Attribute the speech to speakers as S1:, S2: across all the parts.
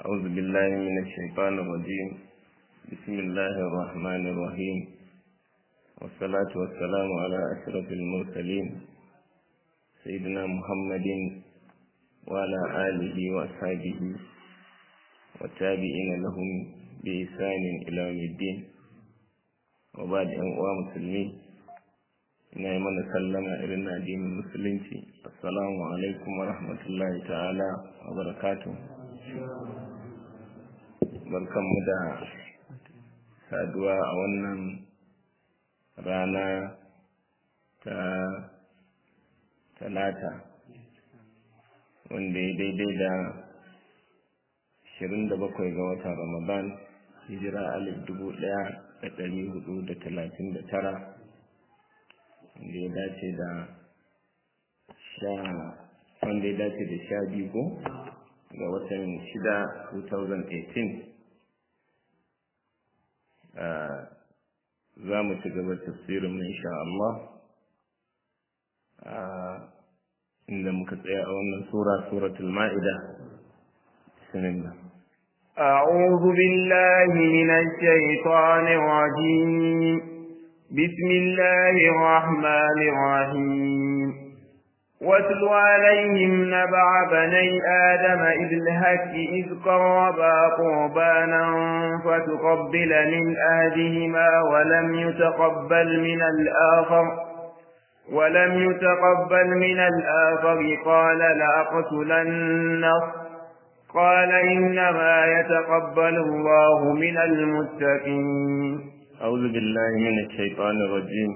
S1: أعوذ بالله من الشيطان الرجيم بسم الله الرحمن الرحيم والصلاة والسلام على أشرف المرسلين سيدنا محمد وعلى آله وأصحابه والتابعين لهم بإحسان إلى يوم الدين وبعد أن مسلمين ina yi mana sallama irin na addinin musulunci assalamu alaikum wa rahmatullahi ta'ala wa barakatu barkanmu da saduwa a wannan rana ta talata wanda ya daidai da 27 ga watan ramadan hijira alif dubu ɗaya da ɗari hudu da talatin da tara wanda ya dace da sha wanda ya dace da sha biyu ko ga watan shida 2018 za mu ci gaba tafsirin mu insha Allah inda muka tsaya a wannan sura suratul ma'ida bismillah
S2: أعوذ بالله من الشيطان الرجيم بسم الله الرحمن الرحيم واتل عليهم نبع بني آدم إذ الهك إذ قربا قربانا فتقبل من أهدهما ولم يتقبل من الآخر ولم يتقبل من الآخر قال لأقتلنه قال إنما يتقبل الله من المتقين
S1: أعوذ بالله من الشيطان الرجيم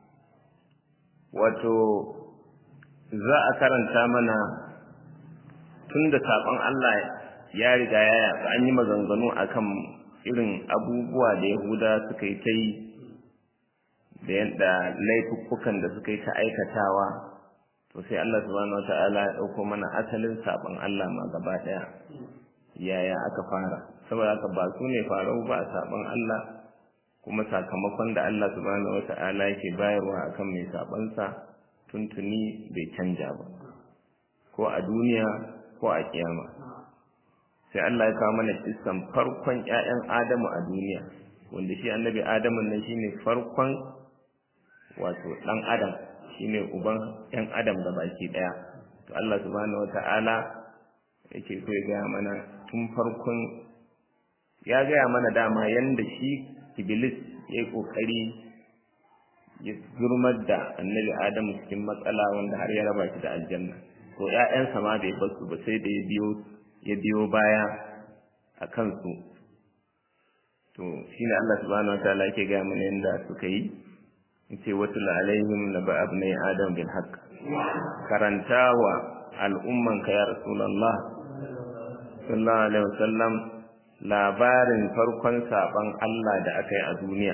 S1: wato za a karanta mana tun da saƙon Allah ya riga ya yaƙa an yi maganganu akan irin abubuwa da Yahuda suka yi ta yi da yadda laifuffukan da suka yi ta aikatawa to sai Allah subhanahu wata'ala ya ɗauko mana asalin saɓon Allah ma gaba ɗaya yaya aka fara saboda haka ba su ne farau ba a saɓon Allah kuma sakamakon da Allah subhanahu wata'ala yake bayarwa akan mai sabansa tuntuni bai canja ba ko a duniya ko a kiyama sai Allah ya kawo mana kissan farkon ƴaƴan Adamu a duniya wanda shi annabi Adamu nan shine farkon wato dan Adam shine uban ƴan Adam da baki daya to Allah subhanahu wata'ala yake so ya gaya mana tun farkon ya gaya mana dama yanda shi Iblis ya yi ƙoƙari ya zurmar da annabi Adamu cikin matsala wanda har ya raba shi da aljanna. To ‘ya'yansa ma bai basu ba sai da ya biyo ya biyo baya a kansu. To shi ne Allah subhanahu wa ta'ala yake gaya mana yadda suka yi. Yace wasu alaihim na ba abnai Adam bil haqq. Karanta wa al'ummanka ya Rasulullah sallallahu alaihi wasallam labarin farkon saban Allah da aka yi a duniya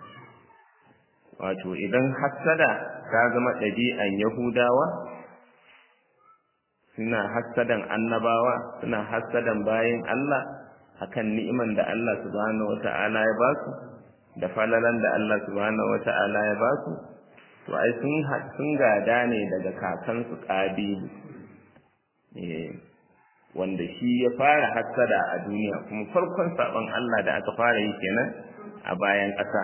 S1: wato idan hassada ta zama ɗabi'an yahudawa suna hassadan annabawa suna hassadan bayan Allah akan ni'iman da Allah subhanahu wata'ala ya ba su da falalan da Allah subhanahu wata'ala ya ba su to ai sun sun gada ne daga kakansu ƙabilu wanda shi ya fara hassada a duniya kuma farkon sabon Allah da aka fara yi kenan a bayan ƙasa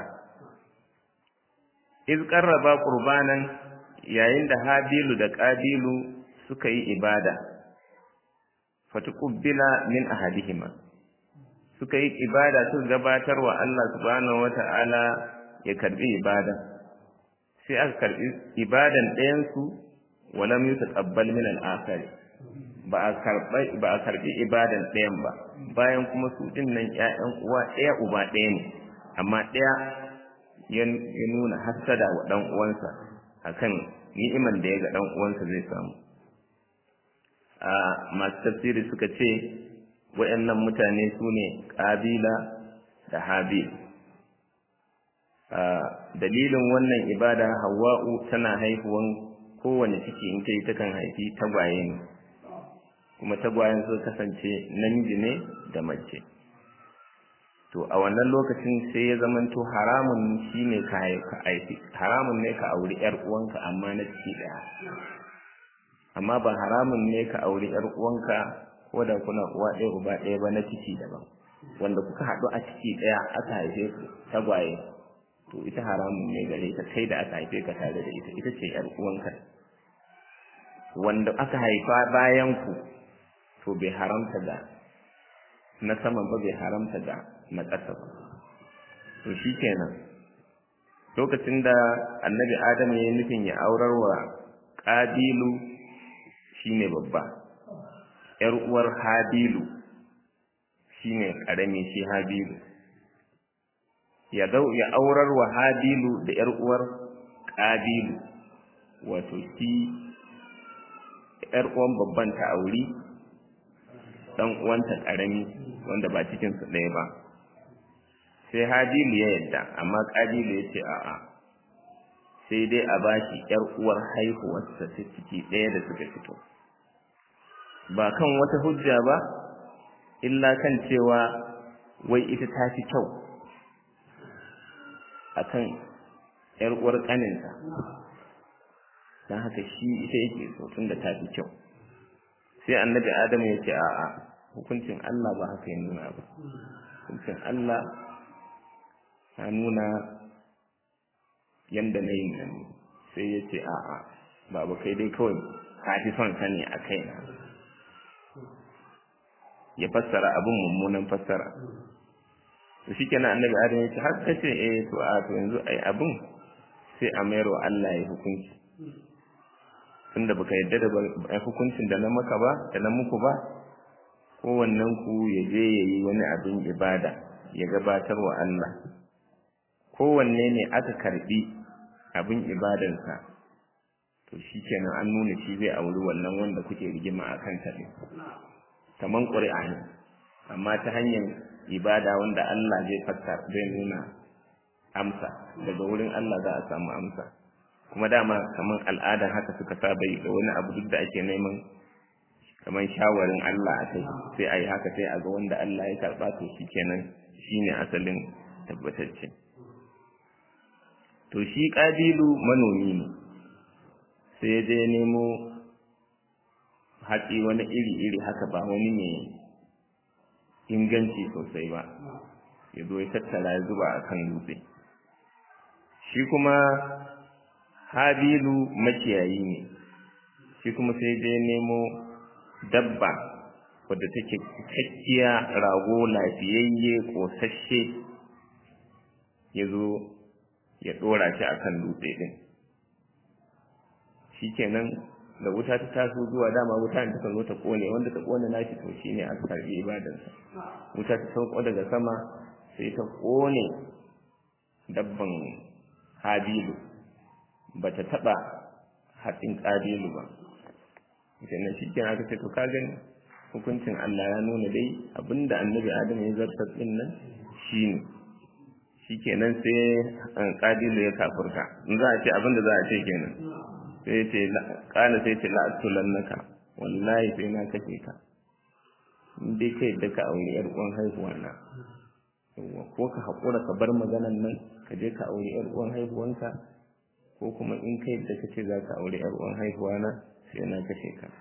S1: iz qarraba qurbanan yayin da habilu da qabilu suka yi ibada fatuqbila min ahadihima suka yi ibada su gabatar wa Allah subhanahu wata'ala ya karbi ibada sai aka karbi ibadan ɗayan su walam yutaqabbal min al-akhari ba a karbi ibadan ɗayan ba bayan kuma su ɗin nan ƴaƴan uwa ɗaya uba ɗaya ne amma ɗaya ya nuna hassada wa ɗan uwansa akan ni'iman da ya ga ɗan uwansa zai samu a masu tafsiri suka ce waɗannan mutane su ne ƙabila da habil dalilin wannan ibada hawa'u tana haihuwan kowane ciki in ta yi takan haifi tagwaye ne kuma tagwayen su kasance namiji ne da mace to a wannan lokacin sai ya zamanto haramun shine ka aiki haramun ne ka auri yar uwanka amma na ciki daya amma ba haramun ne ka auri yar uwanka ko da kuna uwa ɗaya uba ɗaya ba na ciki daban wanda kuka haɗu a ciki ɗaya aka haife ku tagwaye to ita haramun ne gare ka kai da aka haife ka tare da ita ita ce yar uwanka wanda aka haifa bayan ku to bai haramta da na saman ba bai haramta da na ƙasa ba to shikenan lokacin da annabi adam ya yi nufin ya aurar wa ƙabilu shine babba ‘yar uwar habilu shine ƙarami shi habilu ya ya aurar wa habilu da ‘yar uwar ƙabilu wato shi ‘yar uwan babban ta auri ɗan uwanta ƙarami wanda ba cikinsu ɗaya ba sai habilu ya yadda amma ƙabilu ya ce a'a sai dai a bashi ‘yar uwar haihuwarsa ta ciki ɗaya da suka fito ba kan wata hujja ba illa kan cewa wai ita ta fi kyau a kan ‘yar uwar ƙaninta don haka shi ita yake so tun da ta fi kyau sai annabi adamu ya ce a'a hukuncin Allah ba haka ya nuna ba hukuncin Allah ta nuna yanda na yin nan sai ya ce a'a babu kai dai kawai ka fi son sani a kaina ya fassara abin mummunan fassara to shi kenan annabi adam ya ce har ka ce eh to a to yanzu ai abin sai a mayar wa Allah ya hukunci tunda baka yadda da hukuncin da na maka ba da na muku ba kowannen ku ya je ya yi wani abin ibada ya gabatar wa Allah kowanne ne aka karbi abin ibadansa to shi kenan an nuna shi zai auri wannan wanda kuke rigima a kan ta kaman ƙuri'a ne amma ta hanyar ibada wanda Allah zai fatta zai nuna amsa daga wurin Allah za a samu amsa kuma dama kaman al'ada haka suka saba yi da wani abu duk da ake neman kaman shawarin Allah a kai sai a yi haka sai a ga wanda Allah ya karɓa to shi kenan shine asalin tabbatacce to shi ƙabilu manomi ne sai ya je nemo hatsi wani iri-iri haka ba wani mai inganci sosai ba ya zo ya tattara ya zuba a kan dutse shi kuma habilu makiyayi ne shi kuma sai je nemo dabba wadda take cikakkiya rago lafiyayye ƙosashe ya zo ya ɗora shi a kan dutse ɗin shi kenan da wuta ta taso zuwa dama wuta ta zo ta kone wanda ta kone nashi to shine aka karbi ibadarsa wuta ta sauko daga sama sai ta kone dabban habilu bata taba hatsin kabilu ba kenan shi kenan aka ce to ka gani hukuncin Allah ya nuna dai abinda annabi Adam ya zartar din nan shine shikenan sai kabilu ya kafurta in za a ce abinda za a ce kenan sai ce kana sai ce la'atulannaka wallahi sai na kace ka in dai kai da ka aure yar uwan haihuwa na yawa ko ka hakura ka bar maganan nan ka je ka aure yar uwan haihuwanka ko kuma in kai da kace za ka aure yar uwan haihuwa na sai na kace ka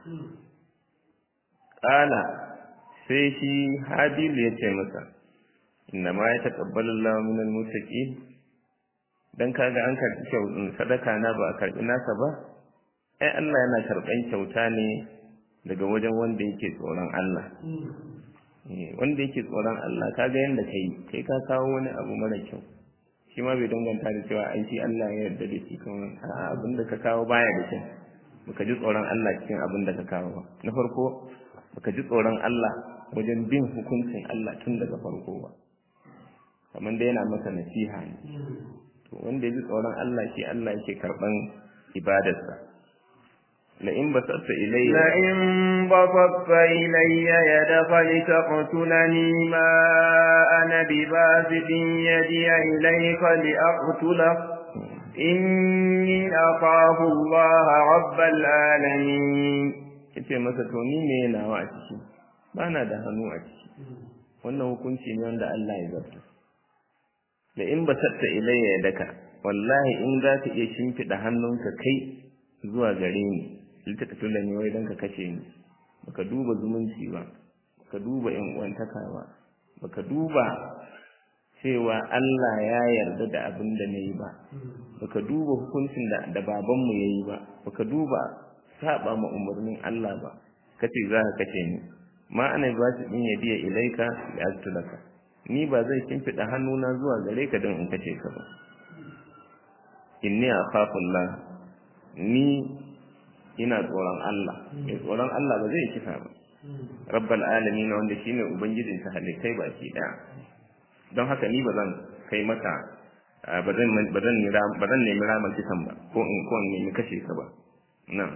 S1: kana sai shi habil ya ce masa inna ma ya taqabbalu Allahu minal muttaqin dan kaga an karbi kyautin sadaka na ba a karbi nasa ba ai Allah yana karban kyauta ne daga wajen wanda yake tsoron Allah wanda yake tsoron Allah kaga yanda kai kai ka kawo wani abu mara kyau shi ma bai danganta da cewa ai shi Allah ya yarda da shi kuma a'a abin da ka kawo baya da kyau baka ji tsoron Allah cikin abin da ka kawo ba na farko baka ji tsoron Allah wajen bin hukuncin Allah tun daga farko ba kamar da yana masa nasiha ne to wanda ya ji tsoron Allah shi Allah yake karban ibadarsa la in basatta ilayya
S2: la in basatta ilayya yadaka litaqtulani ma ana bibasitin yadi ilayka liaqtulak inni akhafu Allah rabbal alamin
S1: kace masa to ni me nawa a ciki bana da hannu a ciki wannan hukunci ne wanda Allah ya zarta da in basatta ilayya yadaka wallahi in za ka iya shimfiɗa hannunka kai zuwa gare ni littattafin da ne wai don ka kashe ni baka duba zumunci ba baka duba yan uwantaka ba baka duba cewa Allah ya yarda da abin da nayi ba baka duba hukuncin da da babanmu yayi ba baka duba saba ma umarnin Allah ba kace za ka kace ni ma ana ba shi din yadiya ilaika da astulaka ni ba zai kimfida hannuna zuwa gare ka don in kace ka ba inni akhafullah ni ina tsoron Allah mai tsoron Allah ba zai kisa ba rabbal alamin wanda shine ubangijin ta halittai baki daya don haka ni ba zan kai maka ba zan ba zan ba zan nemi ramar kisan ba ko in ko in nemi kashe ka ba na'am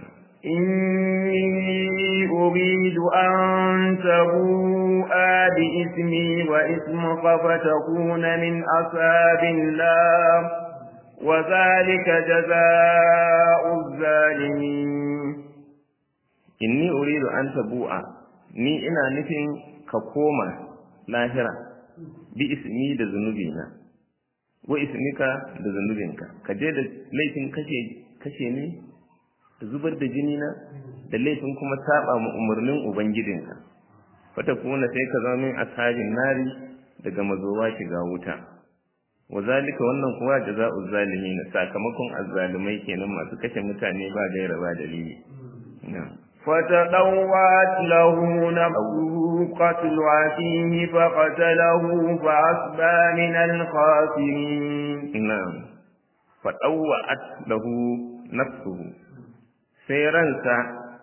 S2: إني أريد أن تبوء بإسمي وإسمك فتكون من أصحاب النار وذلك جزاء الظالمين
S1: inni uridu an tabu'a ni ina nufin ka koma lahira bi ismi da zunubina wa ismika da zunubinka ka je da laifin kashe kashe ne da zubar da jini na da laifin kuma saba mu umarnin ubangijinka fata kuma sai ka zama min ashabin nari daga mazowa shiga wuta wa zalika wannan kuwa jaza'u zalimin sakamakon azzalimai kenan masu kashe mutane ba gaira ba dalili na'am
S2: فتطوعت له نفسه قتل عتيه فقتله فأصبح من الخاسرين
S1: نعم فطوعت له نفسه sai ransa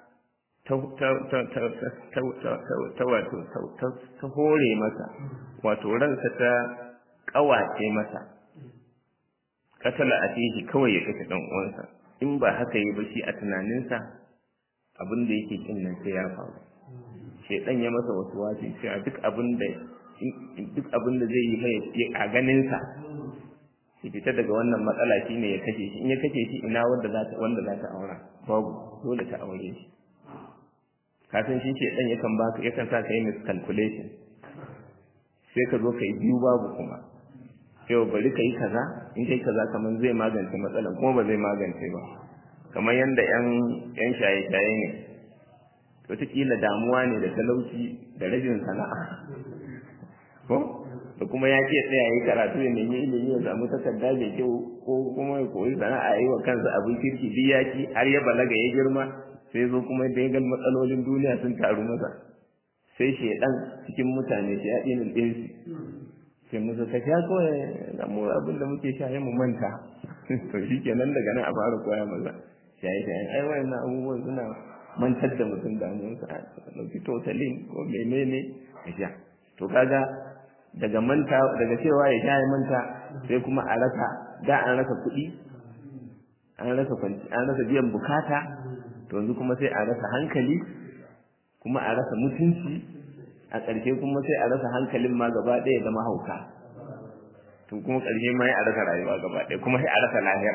S1: ta hore masa wato ransa ta ƙawace masa katala a shi kawai ya kashe ɗan uwansa in ba haka yi ba shi a tunaninsa abin da yake kin nan sai ya faru shedan ya masa wasu wasi cewa duk abin da duk abin da zai yi mai a ganin sa shi fita daga wannan matsala shine ya kashe shi in ya kashe shi ina wanda za ta wanda za ta aura babu dole ta aure shi kafin shi shedan yakan baka yakan sa ka yi miscalculation sai ka zo ka yi biyu babu kuma yau bari ka yi kaza in kai kaza kamar zai magance matsalan kuma ba zai magance ba kamar yadda ‘yan shaye-shaye ne, wataƙila damuwa ne da talauci da rashin sana'a. Ko? Da kuma ya ce tsaya yi karatu ya nemi ilimi ya samu takarda mai kyau ko kuma ya koyi sana'a yi wa kansa abin kirki duk ya ci har ya balaga ya girma sai zo kuma da ya ga matsalolin duniya sun taru masa. Sai shaidan cikin mutane shi ya ɗinin ɗinsu. Sai musu ka sha kawai da mu abin da muke sha mu manta. To shi kenan daga nan a fara koya maza. shaye-shayen ai wayannan abubuwan suna mantar da mutum damuwarsa a ɗauki totalin ko menene ya sha to kaga daga manta daga cewa ya sha ya manta sai kuma a rasa da an rasa kuɗi an rasa kwanci an rasa biyan bukata to yanzu kuma sai a rasa hankali kuma a rasa mutunci a ƙarshe kuma sai a rasa hankalin ma gaba ɗaya zama hauka to kuma ƙarshe ma ya a rasa rayuwa gaba ɗaya kuma sai a rasa lahira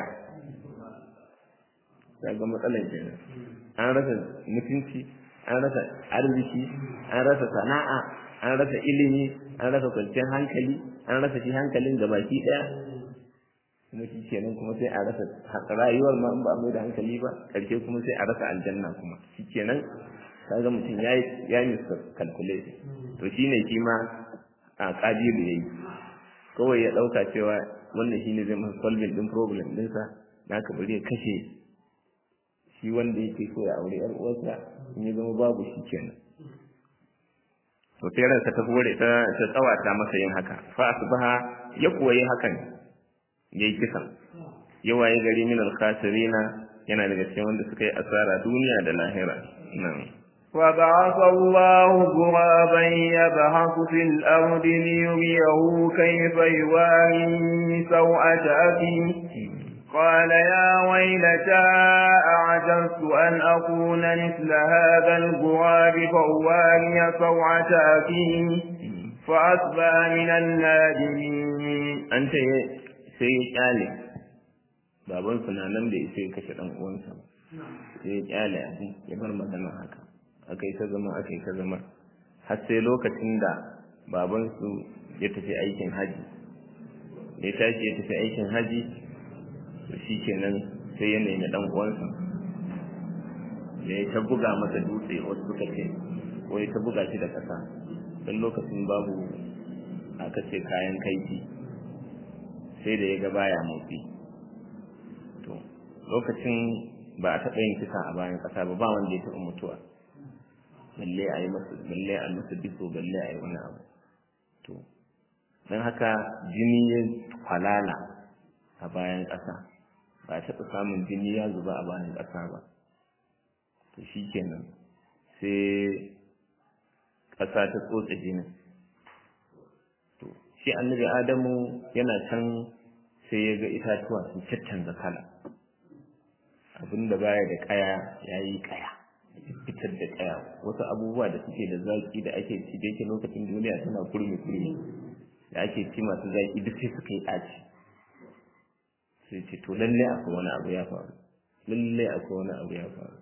S1: ga matsalar kenan an rasa mutunci an rasa arziki an rasa sana'a an rasa ilimi an rasa kwanciyar hankali an rasa shi hankalin da baki daya kuma shi kenan kuma sai a rasa rayuwar ma in ba a mai da hankali ba karshe kuma sai a rasa aljanna kuma shi kenan kaga mutum ya ya yi calculation to shine shi ma a kabiru yayi kawai ya dauka cewa wannan shine zai masa solving din problem dinsa naka bari ya kashe shi wanda yake so ya aure yar uwarsa in ya zama babu shi kenan to sai ransa ta hore ta ta tsawata masa yin haka fa asbaha ya koyi hakan yayi kisan yawaye gari min al-khasirina yana daga cikin wanda suka yi asara duniya da lahira nan
S2: وبعث الله غرابا يبحث في الأرض ليريه كيف يواري سوءة أخيه قال يا ويلتى أعجزت أن أكون مثل هذا الغراب فأواري سوعة أخيه فأصبح من النادمين
S1: أنت sai ya kyale babansu na nan da ya kashe ɗan uwansa sai ya kyale abin ya bar magana haka aka yi ta zama aka yi ta zama har sai lokacin da babansu ya tafi aikin haji ya tashi ya tafi aikin haji shi kenan sai ya nemi dan uwansa da ya ta buga masa dutse wasu suka ce wai ta buga shi da ƙasa don lokacin babu aka ce kayan kaifi sai da ya ga baya motsi to lokacin ba a taɓa yin kisa a bayan ƙasa ba ba wanda ya taɓa mutuwa balle a yi masa balle a masa biso balle a yi wani abu to don haka jini ya kwalala a bayan ƙasa ba a taɓa samun jini ya zuba a bayan ƙasa ba to shi kenan sai ƙasa ta tsotse jinin to shi annabi adamu yana can sai ya ga itatuwa sun caccanza kala abinda baya da kaya ya yi kaya fitar da kaya wasu abubuwa da suke da zaki da ake ci da yake lokacin duniya tana kurmi kurmi da ake ci masu zaki duk sai suka yi ɗaci sai ce to lalle akwai wani abu ya faru lalle akwai wani abu ya faru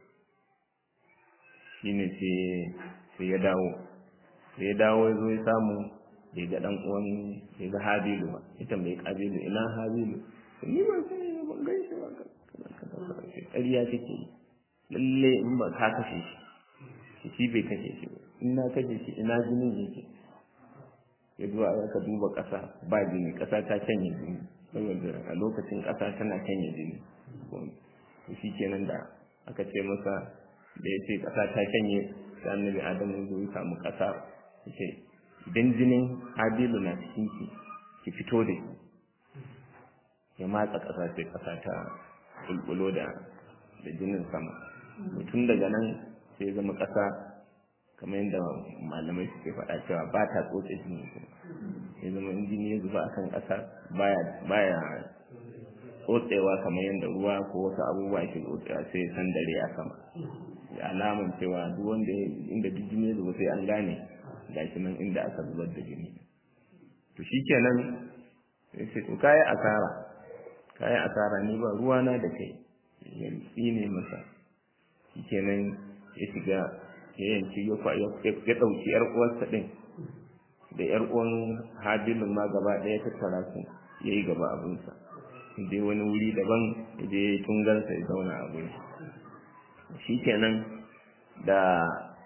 S1: shine sai ya dawo sai ya dawo ya zo ya samu bai ga dan uwan bai ga habilu ba ita mai kabilu ina habilu ni ban san ban gan shi ba ƙarya take yi lalle in ba ka kashe shi shi bai kashe shi ba in na kashe shi ina jinin yake ya zuwa aka duba ƙasa ba jini ƙasa ta canye jini saboda a lokacin ƙasa tana canye jini to shi kenan da aka ce masa da ya ce ƙasa ta canye sai annabi adamu zo ya samu ƙasa ya ce idan jinin habilu na cikin ki ki fito da shi ya matsa ƙasa sai ƙasa ta bulbulo da da jinin sama tun daga nan sai zama ƙasa kamar yadda malamai suke faɗa cewa ba ta tsotse jini ya zama in jini ya zuba akan ƙasa baya baya tsotsewa kamar yadda ruwa ko wasu abubuwa ke tsotsewa sai ya san dare a sama da alaman cewa duk wanda inda duk jini ya zuba sai an gane gashi nan inda aka zubar da jini to shikenan sai sai to kai asara kai asara ni ba ruwana da kai ya tsine masa shikenan ya shiga ya yanki ya ya dauki yar uwarsa din da yar uwan habilin ma gaba daya tattara su yayi gaba abinsa je wani wuri daban ya je tungarsa ya zauna a gurin shikenan da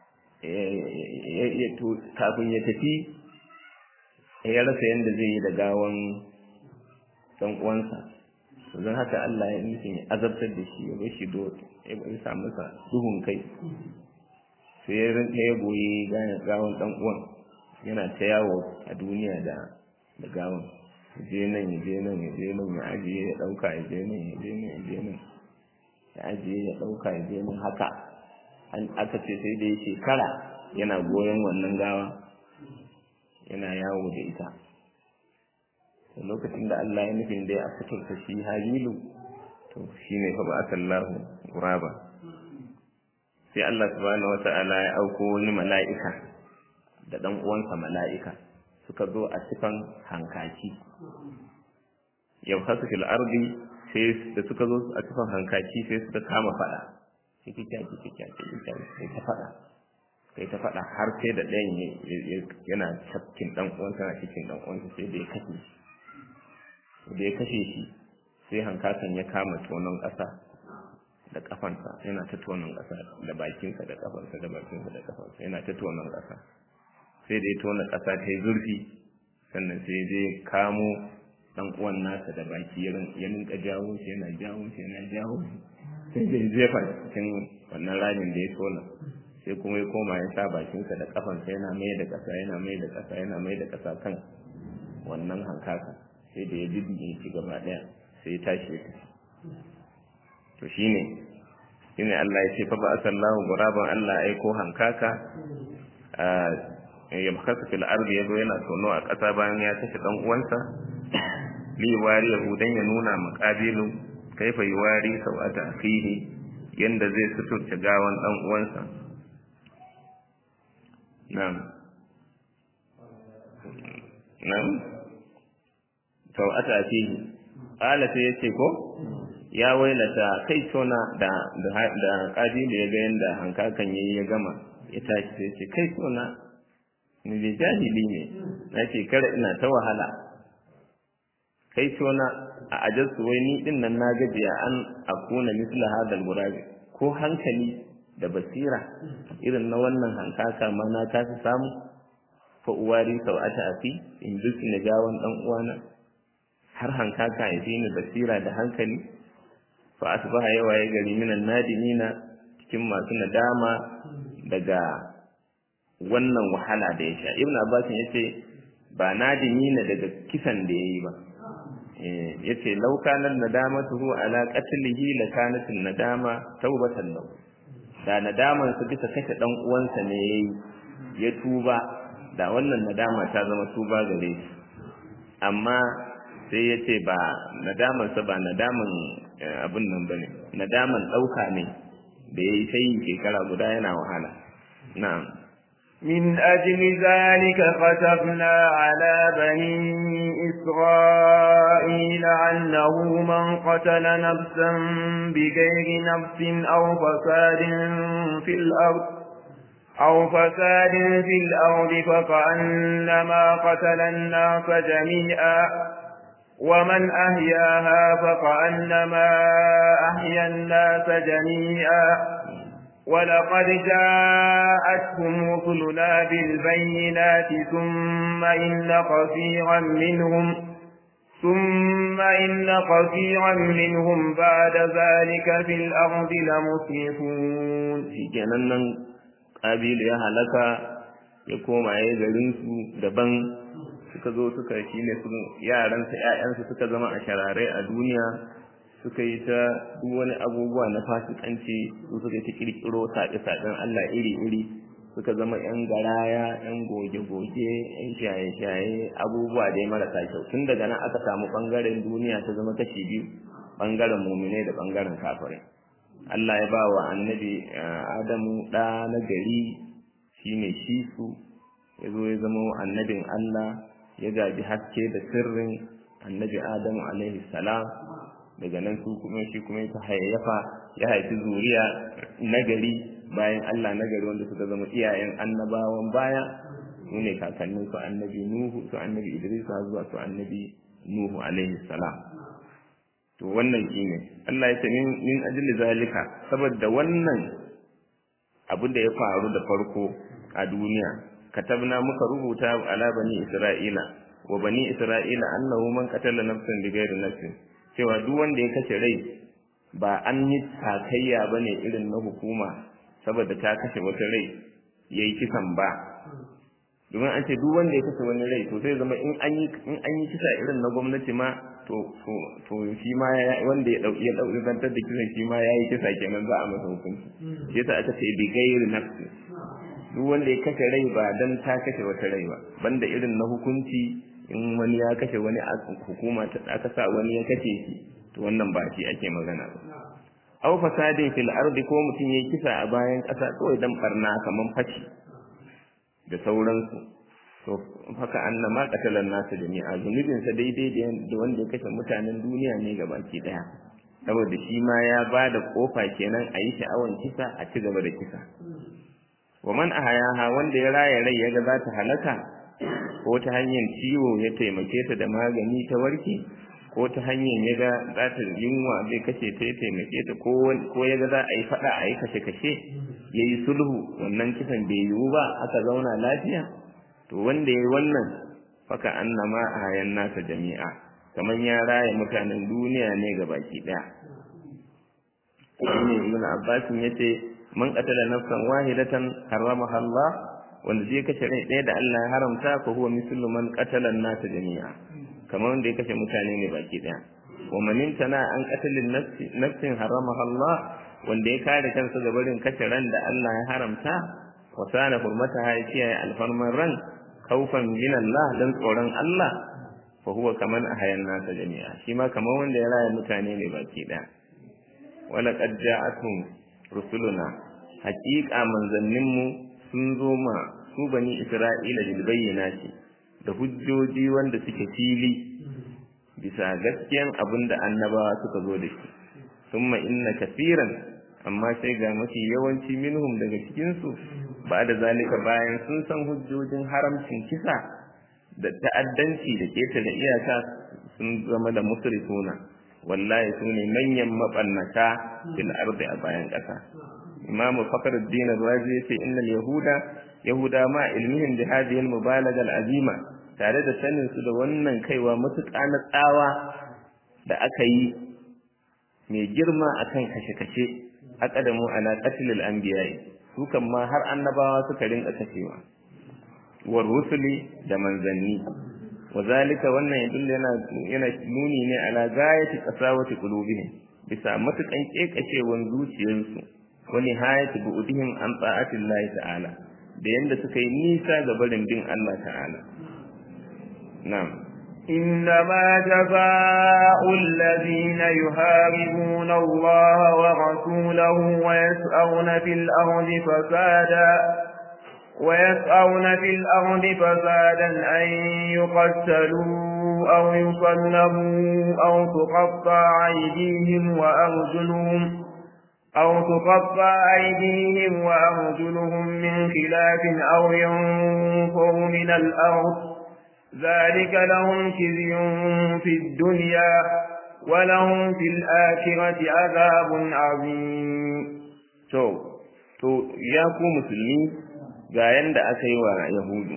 S1: kafin ya tafi ya rasa yadda zai yi da gawan ɗan uwansa don haka Allah ya nufin ya azabtar da shi ya bar shi do ya sa masa duhun kai sai ya rinka ya goyi gawan ɗan uwan yana ta yawo a duniya da da gawan je nan ya je nan ya je nan ya ajiye ya ɗauka ya je nan ya je nan ya je nan ya ajiye ya ɗauka ya je nan haka an aka ce sai da ya shekara yana goyon wannan gawa yana yawo da ita da lokacin da Allah ya nufin da ya fitarta shi habilu to shi ne fa ba'atallahu guraba sai Allah subhanahu wata'ala ya auko wani mala'ika da dan uwansa mala'ika suka zo a cikin hankaki yau hasu fil ardi sai da suka zo a cikin hankaki sai suka kama fada kiki kyaki kiki kyaki sai ta fada sai ta fada har sai da ɗayan yana cikin dan uwansa na cikin dan uwansa sai da ya kashe shi da ya kashe shi sai hankakan ya kama tonon ƙasa da kafansa yana ta tonon ƙasa da bakinsa da kafansa da bakinsa da kafansa yana ta tonon ƙasa sai da ya tona ƙasa ta yi zurfi sannan sai je kamo dan uwan nasa da baki ya rinka jawo shi yana jawo shi yana jawo shi sai da ya jefa cikin wannan ramin da ya tona sai kuma ya koma ya sa bakinsa da kafansa yana mai da ƙasa yana mai da ƙasa yana mai da ƙasa kan wannan hankaka sai da ya diddige shi gaba ɗaya sai ya tashi ya tafi to shine shine Allah ya ce fa ba asallahu guraban Allah aiko hankaka ya makasa fil ardi yazo yana tono a ƙasa bayan ya kashe dan uwansa li wari yahudan ya nuna maqabilu kaifa yuwari sawata akhihi yanda zai suturta gawan dan uwansa na'am na'am sawata akhihi qala sai yace ko ya wailata kai tona da da kabilu ya ga yanda hankakan yayi ya gama ya tashi sai ce kai tona ni da jahili ne na ce kare ina ta wahala kai tona a ajarsu wai ni din nan na gajiya an akuna misla hadal gurabi ko hankali da basira irin na wannan hankaka ma na kasa samu fa uwari sau'ata afi in duk na gawan dan uwana har hankaka ya fi ni basira da hankali fa asbaha yawa ya gari minan nadimina cikin masu nadama daga wannan wahala da ya sha ibn abbas ya ce ba nadimina daga kisan da ya yi ba ya ce laukanar nadamatuhu ala qatlihi la kanat nadama taubatan lahu da nadaman su bisa kashe dan uwansa ne yayi ya tuba da wannan nadama ta zama tuba gare shi amma sai ya ce ba nadamansa ba nadaman abin nan ba ne nadaman ɗauka ne da ya yi sai shekara guda yana wahala na'am
S2: من أجل ذلك كتبنا على بني إسرائيل أنه من قتل نفسا بغير نفس أو فساد في الأرض أو فساد في الأرض فكأنما قتل الناس جميعا ومن أحياها فكأنما أحيا الناس جميعا ولقد جاءتهم رسلنا بالبينات ثم إن كثيرا منهم ثم إن كثيرا منهم بعد ذلك في الأرض لمسرفون
S1: في جنان قابيل يا هلكا يقوم عليه garinsu daban suka zo suka shi ne yaransa ‘ya'yansa suka zama a shararai a duniya suka yi ta duk wani abubuwa na fasikanci su suka yi ta kirkiro saƙe-saƙen Allah iri-iri suka zama ‘yan garaya ‘yan goge-goge ‘yan shaye-shaye abubuwa dai marasa kyau tun daga nan aka samu ɓangaren duniya ta zama kashi biyu ɓangaren muminai da ɓangaren kafirai Allah ya ba wa annabi Adamu ɗa na gari shine shi su ya zo ya zama annabin Allah ya gaji haske da sirrin annabi Adamu alaihi salam daga nan su kuma shi kuma ya hayayyafa ya haifi zuriya nagari bayan Allah nagari wanda suka zama iyayen annabawan baya su ne kakannin su annabi Nuhu su annabi Idris har zuwa su annabi Nuhu alaihi salam to wannan shine Allah ya ce min min ajli zalika saboda wannan abin da ya faru da farko a duniya katabna muka rubuta ala bani isra'ila wa bani isra'ila annahu man qatala nafsan bighairi nafsin cewa duk wanda ya kashe rai ba an yi takayya bane irin na hukuma saboda ta kashe wata rai yayi kisan ba domin an ce duk wanda ya kashe wani rai to sai zama in an yi in an yi kisa irin na gwamnati ma to to to shi ma wanda ya dauki ya dauki zantar da kisan shi ma yayi kisa kenan za a masa hukunci yasa aka ce bighairi nafsin duk wanda ya kashe rai ba dan ta kashe wata rai ba banda irin na hukunci in wani ya kashe wani a hukuma ta aka sa wani ya kashe shi to wannan ba shi ake magana ba aw fasadin fil ardi ko mutum yayi kisa a bayan kasa kawai dan barna kaman fashi da sauransu to haka annama qatalan nasu jami'a zunubin sa daidai da wanda ya kashe mutanen duniya ne gabaki daya saboda shi ma ya bada kofa kenan a yi sha'awan kisa a ci gaba da kisa wa man ahayaha wanda ya raya rai yaga za ta halaka ko ta hanyar ciwo ya taimake ta da magani ta warke ko ta hanyar yaga za ta yunwa zai kashe ta ya taimake ta ko ko yaga za a yi fada a yi kashe kashe yayi sulhu wannan kisan bai yiwu ba aka zauna lafiya to wanda yayi wannan faka annama ahayan nasa jami'a kaman ya raya mutanen duniya ne gabaki daya shine ibn abbas yace man qatala nafsan wahidatan haramaha Allah wanda zai kashe rai ɗaya da Allah ya haramta ko huwa mislu man qatala an-nas jami'a kamar wanda ya kashe mutane ne baki ɗaya wa man intana an qatalin nafsi nafsin haramaha Allah wanda ya kare kansa ga barin kashe ran da Allah ya haramta wa sana hurmataha ya kiyaye alfarman ran kaufan min Allah dan tsoron Allah fa huwa kaman ahayan nasa jami'a shi ma kamar wanda ya raya mutane ne baki ɗaya wala qad ja'atuhum rusuluna haƙiƙa manzanninmu sun zo ma su bani isra'ila bil bayyinati da hujjoji wanda suke fili bisa gaskiyan abin da annabawa suka zo da shi thumma inna kafiran amma sai ga mafi yawanci minhum daga cikin su ba da zalika bayan sun san hujjojin haramcin kisa da ta'addanci da ketare iyaka sun zama da musrifuna wallahi su ne manyan mabannata fil ardi a bayan ƙasa imam fakhruddin razi yace innal yahuda yahuda ma ilmihim bi hadhihi al-mubalagha al-azima tare da sanin su da wannan kaiwa matuƙa na tsawa da aka yi mai girma akan kashe-kashe aqadamu ala qatl al-anbiya'i su kan ma har annabawa suka rinka kashewa war rusuli da manzanni wazalika wannan yadullu yana yana nuni ne ala gayati qasawati qulubihim bisa matukan kekashewan zuciyarsu wa nihayati bu'dihim an ta'atillahi ta'ala da yanda suka yi nisa ga barin bin Allah ta'ala na'am
S2: إنما جزاء الذين يهاربون الله ورسوله ويسعون في الأرض فسادا ويسعون في الأرض فسادا أن يقتلوا أو يصلبوا أو تقطع أيديهم وأرجلهم أو تقطع أيديهم وأرجلهم من خلاف أو ينفروا من الأرض ذلك لهم خزي في الدنيا ولهم في الآخرة عذاب عظيم
S1: to to ya ku musulmi ga yanda aka yi wa yahudu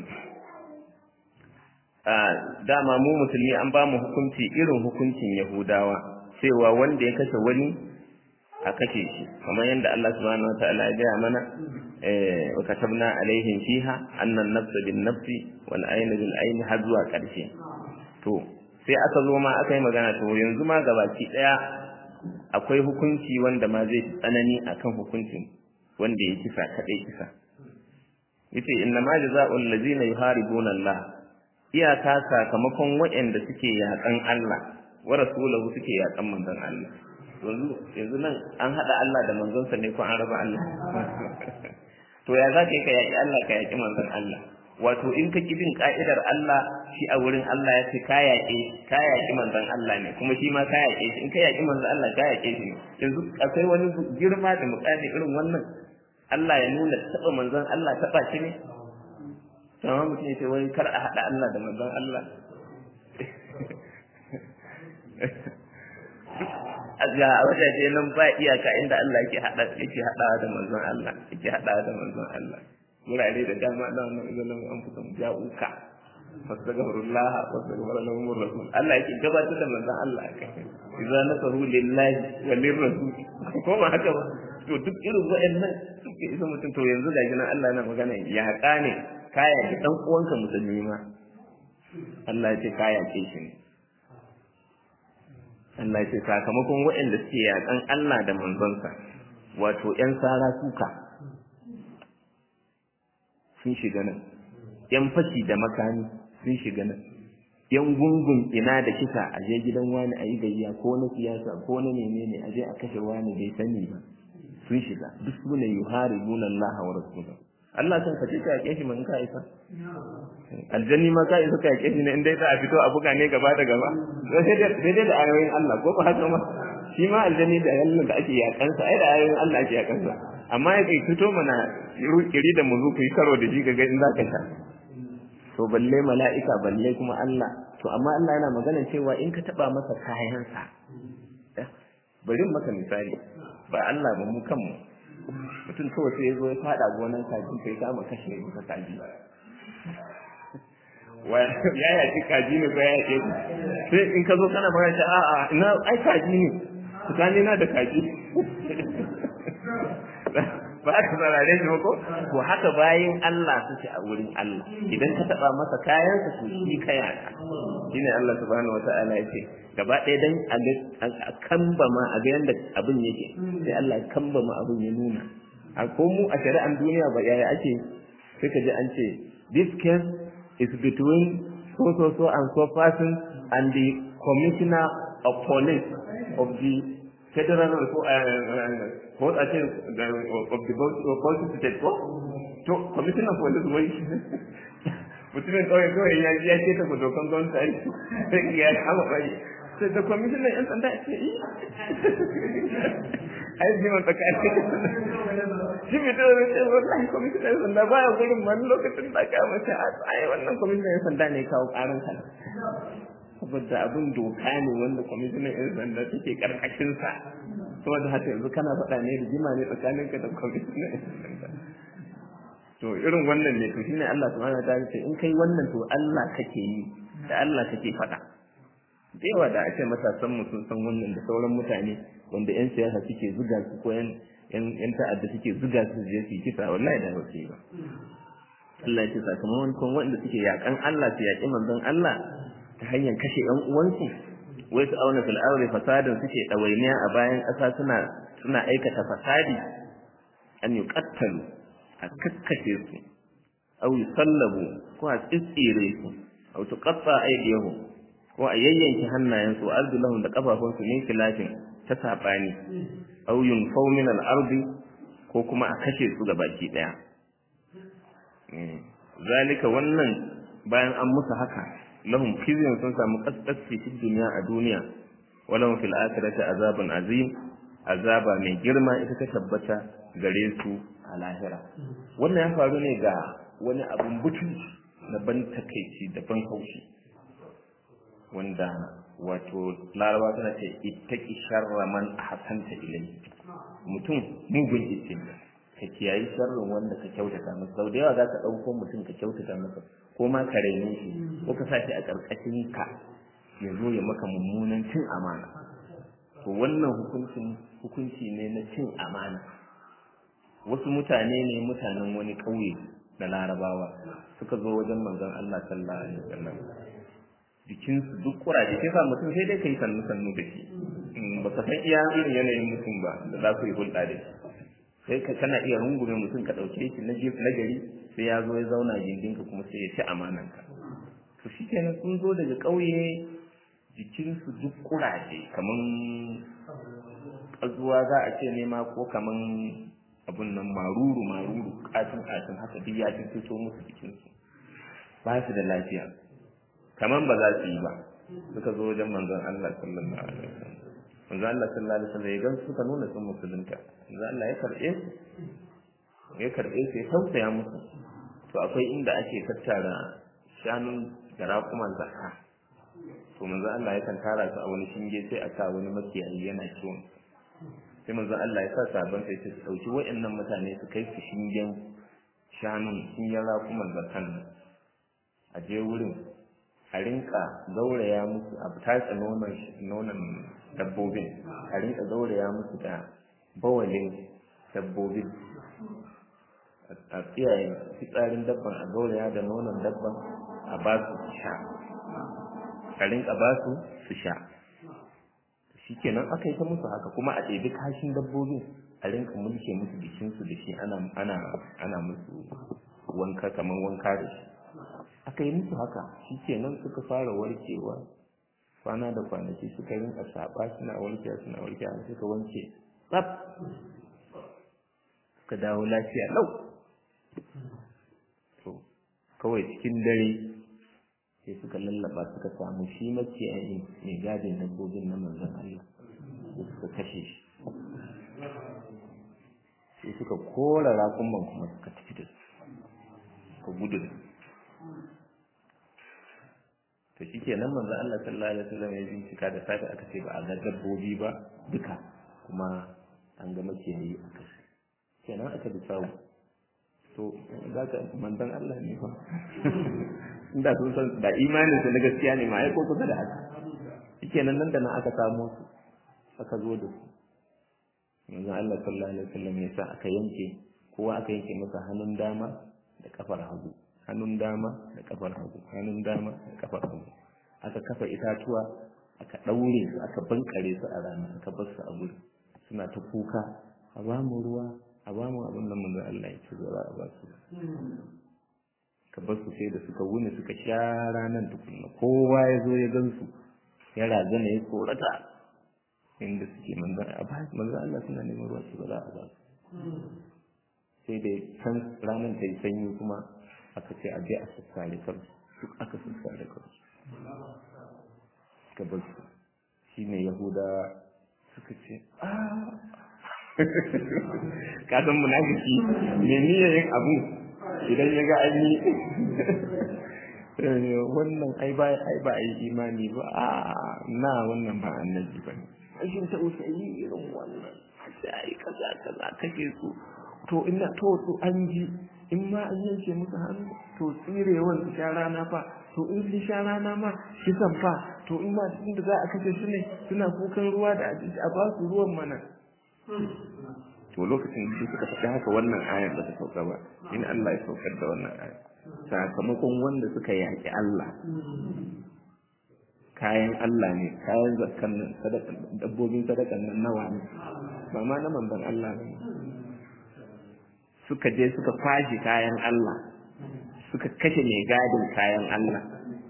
S1: a dama mu musulmi an ba mu hukunci irin hukuncin yahudawa cewa wanda ya kashe wani a kashe shi kamar yadda Allah subhanahu wa ta'ala ya gaya mana eh wa katabna alaihim fiha annan nafsa bin nafsi wal ayna bil ayn har zuwa karshe to sai aka zo ma aka yi magana to yanzu ma gabaki daya akwai hukunci wanda ma zai tsanani akan hukuncin wanda ya kisa kadai kisa yace inna ma jazaa'ul ladzina yuharibuna Allah iyaka sakamakon waɗanda suke yakan Allah wa rasulahu suke yakan manzon Allah yanzu yanzu nan an hada Allah da manzonsa ne ko an raba Allah to ya zaka yi ka yaki Allah ka yaki manzon Allah wato in ka ki bin ka'idar Allah shi a wurin Allah ya ce ka yaƙe ka yaƙi manzon Allah ne kuma shi ma ka yaƙe shi in ka yaƙi manzon Allah ka yaƙe shi ne yanzu akwai wani girma da mukami irin wannan Allah ya nuna taɓa manzon Allah taɓa shi ne sama mutum ya ce wai kar a haɗa Allah da manzon Allah ga a wajaje nan ba iyaka inda Allah yake haɗa yake haɗawa da manzon Allah yake haɗawa da manzon Allah wurare da dama da wannan izalan an fita ja'uka fastaghfirullah wastaghfir lahum rasul Allah yake gabatar da manzon Allah kai idza nasahu lillahi wa lirrasul ko ma haka ba to duk irin waɗannan suke isa mutum to yanzu ga nan Allah yana magana ya haƙa ne kaya ki dan uwanka musulmi ma Allah ya ce kaya ke shi ne Allah ya ce sakamakon waɗanda suke yaƙan Allah da manzonsa wato ƴan sara suka sun shiga nan yan fashi da makami sun shiga nan yan gungun ina da kisa a je gidan wani a yi gayya ko na siyasa ko na menene a je a kashe wani bai sani ba sun shiga duk su ne yuharibuna Allah wa rasulahu Allah san ka ce ka yake shi man ka isa aljanni ma ka isa ka yake shi ne in dai za a fito a buga ne gaba da gaba sai dai da ayoyin Allah ko ba haka ma shi ma aljanni da yallan da ake yakansa ai da ayoyin Allah ake yakansa amma ya kai fito mana kiri da mu ku yi karo da shi ga in zaka sha to balle mala'ika balle kuma Allah to amma Allah yana magana cewa in ka taba masa kayansa bari maka misali ba Allah ba mu kanmu mutum kawai sai ya zo ya fada gonan kaji kai kama kashe masa kaji ya yaki kaji ne ko ya yake sai in ka zo kana magana ta a'a ina ai kaji ne tsakanina da kaji ba ka saurare shi ko to haka bayin Allah suke a wurin Allah idan ka taba masa kayan sa to shi kaya shine Allah subhanahu wataala yake gaba ɗaya dan a kamba ma a ga yanda abin yake sai Allah ya kamba ma abin ya nuna a ko mu a shari'an duniya ba yaya ake sai ka ji an ce this case is between so so so and so person and the commissioner of police of the federal ko a ce of the Bauchi state ko to commissioner for this wai mutumin kawai kawai ya ya ce ta dokan gwamnati sai ya kama bai sai da commissioner yan sanda ce yi ai ji man tsakani shi mai to ne sai wallahi commissioner yan sanda baya gurin man lokacin da aka mace ai wannan commissioner yan sanda ne kawo karan ka saboda abin doka ne wanda kwamishinan 'yan sanda take karkashinsa saboda haka yanzu kana faɗa ne rigima ne tsakaninka da kwamishinan to irin wannan ne to shine Allah subhanahu wa ta'ala ce in kai wannan to Allah kake yi da Allah kake faɗa da yawa da ake matasan mu sun san wannan da sauran mutane wanda yan siyasa suke zuga su ko yan yan ta'adda suke zuga su je su kisa wallahi da ba su yi ba Allah ya ce sakamakon wanda suke yakan Allah su yaki manzon Allah ta hanyar kashe yan uwansu wai su auna fil ardi fasadin suke dawainiya a bayan ƙasa suna suna aikata fasadi an yuqattalu a kakkashe su aw yusallabu ko a tsitsire su aw tuqatta aydihum ko a yayyanke hannayensu wa arjulahum da kafafunsu min khilafin ta sabani aw yunfaw min al-ardi ko kuma a kashe su baki daya zalika wannan bayan an musu haka lahum khizyun sun samu kaskasci fi duniya a duniya walahum fil akhirati azabun azim azaba mai girma ita ta tabbata gare su a lahira wannan ya faru ne ga wani abun butunci na ban takeici da ban haushi wanda wato larawa tana ce ittaki sharra man ahsanta ilayhi mutum mugun itin ka kiyayi sharrin wanda ka kyautata masa sau da yawa za ka ɗauko mutum ka kyautata masa ko ma ka raine shi ko ka sa shi a ƙarƙashin ka ya zo ya maka mummunan cin amana to wannan hukuncin hukunci ne na cin amana wasu mutane ne mutanen wani ƙauye da larabawa suka zo wajen manzon Allah sallallahu alaihi wasallam jikinsu duk kuraje sai sa mutum sai dai kai sannu sannu da shi ba ka san iya irin yanayin mutum ba da za ku yi hulɗa da shi sai ka kana iya rungume mutum ka ɗauke shi na na gari sai ya zo ya zauna gindinka kuma sai ya ci amananka to shi kenan sun zo daga ƙauye jikinsu duk kuraje kaman ƙazuwa za a ce nema ko kaman abun nan maruru maruru katin katin haka duk ya fito musu jikinsu ba su da lafiya kaman ba za su yi ba suka zo wajen manzon Allah sallallahu alaihi wasallam manzon Allah sallallahu alaihi wasallam ya gan suka nuna sun musulunta manzon Allah ya karbe su ya karbe su ya tausaya musu to akwai inda ake tattara shanun da raƙuman zakka to manzon Allah yakan tara su a wani shinge sai a sa wani makiyayi yana kiwon sai manzon Allah ya sa sabon sai su dauki waɗannan mutane su kai su shingen shanun shingen raƙuman zakkan a je wurin a rinka gauraya musu a tatsa nonon dabbobin a rinka gauraya musu da bawalin dabbobin a tsiyaye fitsarin dabban a gauraya da nonon dabban a ba su su sha a rinka ba su su sha shi kenan aka yi ta musu haka kuma a ɗebi kashin dabbobin a rinka mulke musu jikinsu da shi ana musu wanka kamar wanka da shi aka yi musu haka shi kenan suka fara warkewa kwana da kwanaki suka rinka saba suna warkewa suna warkewa suka wanke tsaf suka dawo lafiya lau to kawai cikin dare sai suka lallaba suka samu shi maciyayi mai gadin dabbobin na manzon Allah da suka kashe shi sai suka kora raƙumman kuma suka tafi da su suka gudu da su to shi ke nan manzo Allah sallallahu alaihi wasallam ya bincika da safe aka ce ba a ga dabbobi ba duka kuma an ga makiyayi a kashi kenan aka bi sawu to za ka manzon Allah ne fa inda sun san da imanin su na gaskiya ne ma ai ko kusa da haka shikenan nan da nan aka samo su aka zo da su manzon Allah sallallahu alaihi wasallam ya sa aka yanke kowa aka yanke masa hannun dama da kafar hagu hannun dama da kafar hagu hannun dama da kafar hagu aka kafa itatuwa aka daure su aka bankare su a rana aka bar su a guri suna ta kuka a ba mu ruwa a ba mu abin da mun Allah ya ci zuwa a ba su ka bar su sai da suka wuni suka sha ranar tukunna kowa ya zo ya gan su ya razana ya tsorata inda suke manzan a ba manzan Allah suna neman ruwa su ba za a ba su sai da can ranar ta yi sanyi kuma aka ce a je a sassare kansu duk aka sassare kansu suka bar su shi ne yahuda suka ce ka san munafiki me niyyar yin abu idan ya ga an yi wannan ai ba ai ba ai imani ba a na wannan ba annabi ba ne rashin tausayi irin wannan sai ai kaza kaza kake su to ina to to an ji in ma an yanke musu hannu to tsirewan su sha rana fa to in su sha rana ma kisan fa to in ma inda za a kashe su ne suna kukan ruwa da abinci a ba su ruwan mana to lokacin da suka faɗi haka wannan ayar ba ta sauka ba in Allah ya saukar da wannan ayar sakamakon wanda suka yaƙi Allah kayan Allah ne kayan zakkan nan sadakan dabbobin sadakan nan nawa ne ba ma na manzon Allah ne suka je suka kwashi kayan Allah suka kashe mai gadin kayan Allah